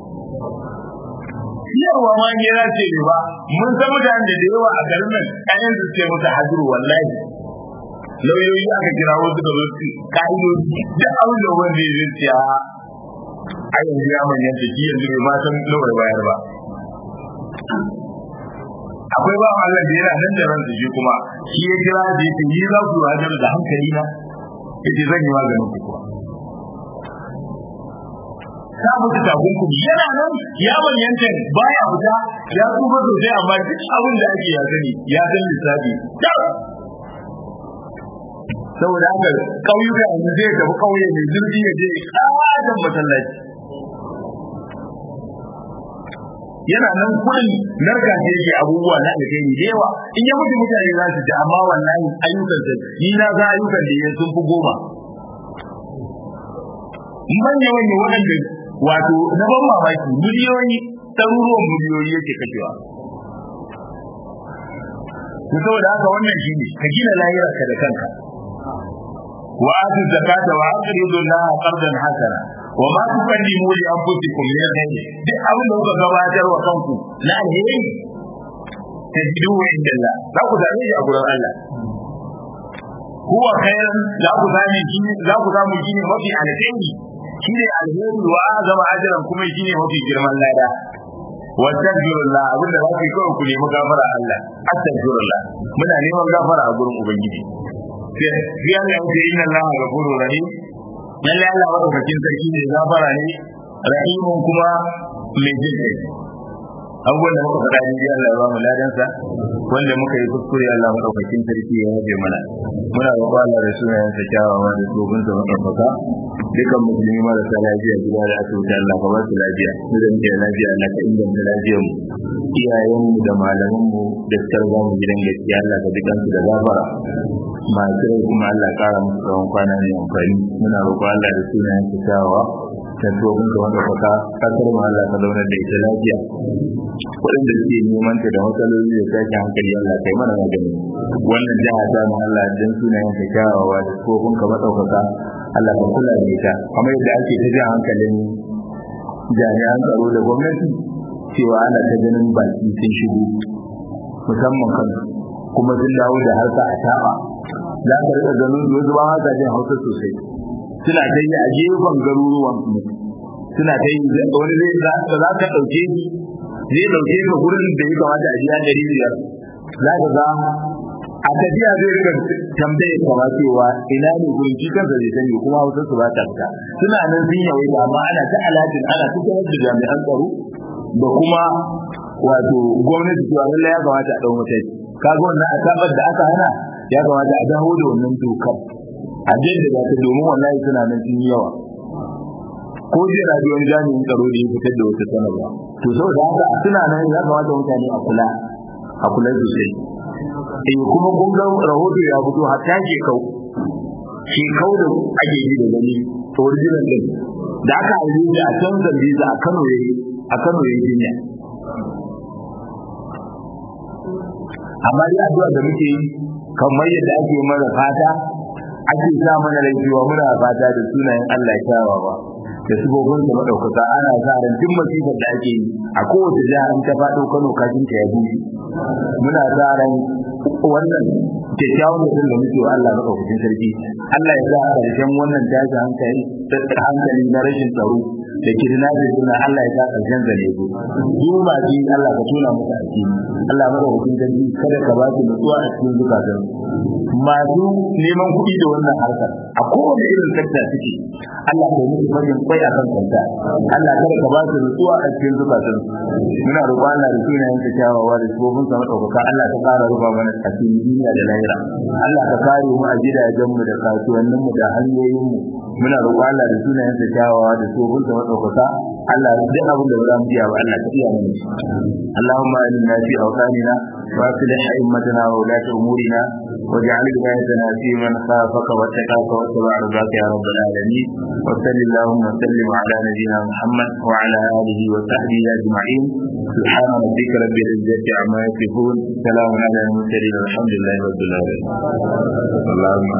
siyarwa ma ne ya ce ne ba mun san mutanen da da yawa a garin nan kayan su ce musu hajuru wallahi lauyoyi aka kira wasu da wasu ka'idoji duk abin da wanda ya zai ciya a yanzu ya manyan da shi yanzu bai ma san lawar bayar ba akwai ba Allah da yana nan da ransa shi kuma shi ya kira da yake yi za ku hajar da hankali na yace zan yi maganin ku kuwa ta mutu takunkumi yana nan ya manyanta baya fita ya tsufa sosai amma duk abin da ake ya sani ya san lissafi saboda haka ƙauyuka yanzu zai tafi ƙauye mai zurfi ya je ƙaton masallaci yana nan kuɗin narka ce yake abubuwa na alheri da yawa in ya mutu mutane za su ji amma wallahi ayyukan sa ni na ga ayyukan da ya sun fi goma manya manya waɗanda wato na ban mamaki miliyoyi ɗaruruwan miliyoyi yake kashewa to saboda haka wannan shine ka gina lahirarka da kanka wa atu zakata wa aqridu Allah qardan hasana wa ma tuqaddimu li anfusikum min khairin duk abin da kuka gabatar wa kanku na alheri tajidu inda Allah za ku same shi a gurin Allah huwa khairan za ku same shi za ku samu shi ne mafi alheri shi ne alheri wa azama ajran kuma shi ne mafi girman lada wastaghfirullah abin da zaka kawai ku nemi gafara Allah astaghfirullah muna neman gafara a gurin ubangiji sai Allah ya ce inna Allah ghafurur rahim lalle Allah madaukakin sarki ne gafara ne rahimun kuma mai jin kai abubuwan da muka faɗa daidai Allah ya ba mu ladansa wanda muka yi kuskure Allah madaukakin sarki ya yabe mana muna roƙon Allah da sunayen sa kyawawa da tsofin sa madaukaka dukan musulmi marasa lafiya gida da asibiti Allah ka ba su lafiya mu da muke lafiya Allah ka inganta lafiyar mu iyayen mu da malaman mu da suka riga mu gidan gaskiya Allah ka dukan su da gafara masu rai kuma Allah ƙara musu tsawon kwana mai amfani muna roƙon Allah da sunayen sa kyawawa ta tsohon ka wanda faka kasar mu Allah ka zauna da ita lafiya waɗanda suke neman ta da matsaloli da tashin hankali Allah kai mana magani wannan jiha ta mu Allah dan sunayen ta kyawawa da tsohon ka madaukaka Allah ka kula da ita kamar yadda ake ta jan hankalin jami'an tsaro da gwamnati cewa ana ta ganin baki sun shigo musamman kan kuma sun dawo da harka a taɓa za ka riƙa ganin wasu ba haka jin hausa sosai suna ta yi a gefen garuruwan mu suna ta yi wani zai za ka ɗauke shi zai ɗauke ka gurin da ya kamata a biya ɗari biyar za ka ga a tafiya zai rika tambaye kama cewa ina ne gurin shi kansa zai sani kuma hausa su ba ta fita suna nan sun yawai amma ana ta alatin ana ta da jami'an tsaro da kuma wato gwamnati cewa lallai ya kamata a ɗau mataki kaga wannan asabar da aka hana ya kamata a dawo da wannan dokar a jaddada ta domin wallahi suna nan sun yi yawa ko jiya na ji wani jami'in tsaro da ya fitar da wata sanarwa to saboda haka suna nan ya kamata mutane a kula a kula sosai eh kuma kun ga rahoto ya fito hatta ke kau shi kau da ake yi da gani to original din da aka yi da a can zambiza a Kano yayi a Kano yayi jinya amma dai addu'a da muke yi kamar yadda ake mana fata ake sa mana laifiwa muna fata da sunayen Allah ya kyawawa da sabobin da madaukaka ana sa ran duk masifar da ake yi a kowace jiha in ta faɗo Kano kafin ta yabi muna sa ran wannan kyakkyawan mutum da muke wa Allah madaukakin sarki Allah ya sa a ƙarshen wannan tashi hankali hankali na rashin tsaro da kidnapping suna Allah ya sa ƙarshen zane ku duk ma ji Allah ka tuna musu aiki Allah madaukakin sarki kada ka ba su nutsuwa a cikin zukatan masu neman kuɗi da wannan harkar a kowane irin sekta suke Allah ka yi musu farin kwai a kan kanta Allah kada ka ba su nutsuwa a cikin zukatan muna roƙon Allah da sunayen ka kyawawa da sabobin sa madaukaka Allah ka ƙara rufa mana a cikin duniya da lahira Allah ka kare mu a gidajen mu da kasuwannin mu da hanyoyin mu muna roƙon Allah da sunayen sa kyawawa da sabobin sa madaukaka Allah duk abin da ba za mu iya ba Allah ka iya mana Allahumma inna fi awtanina wa aslih a'immatana wa ulati umurina واجعل ولايتنا في من خافك واتقاك واتبع رضاك يا رب العالمين وصل اللهم وسلم على نبينا محمد وعلى اله وصحبه اجمعين سبحان ربك رب العزه عما يصفون سلام على المرسلين والحمد لله رب العالمين اللهم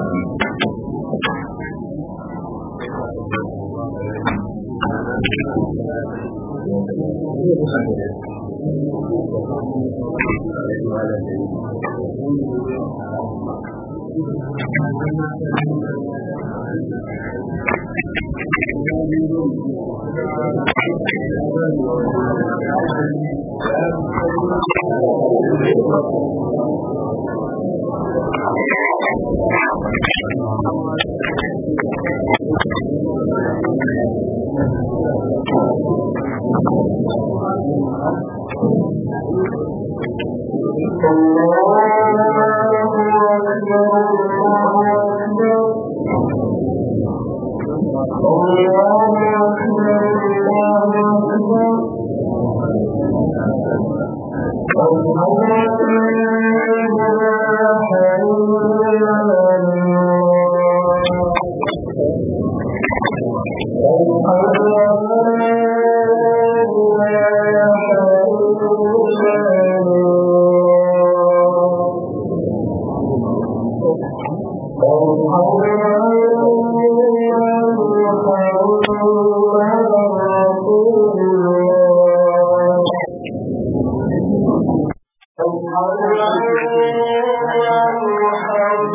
Thank you.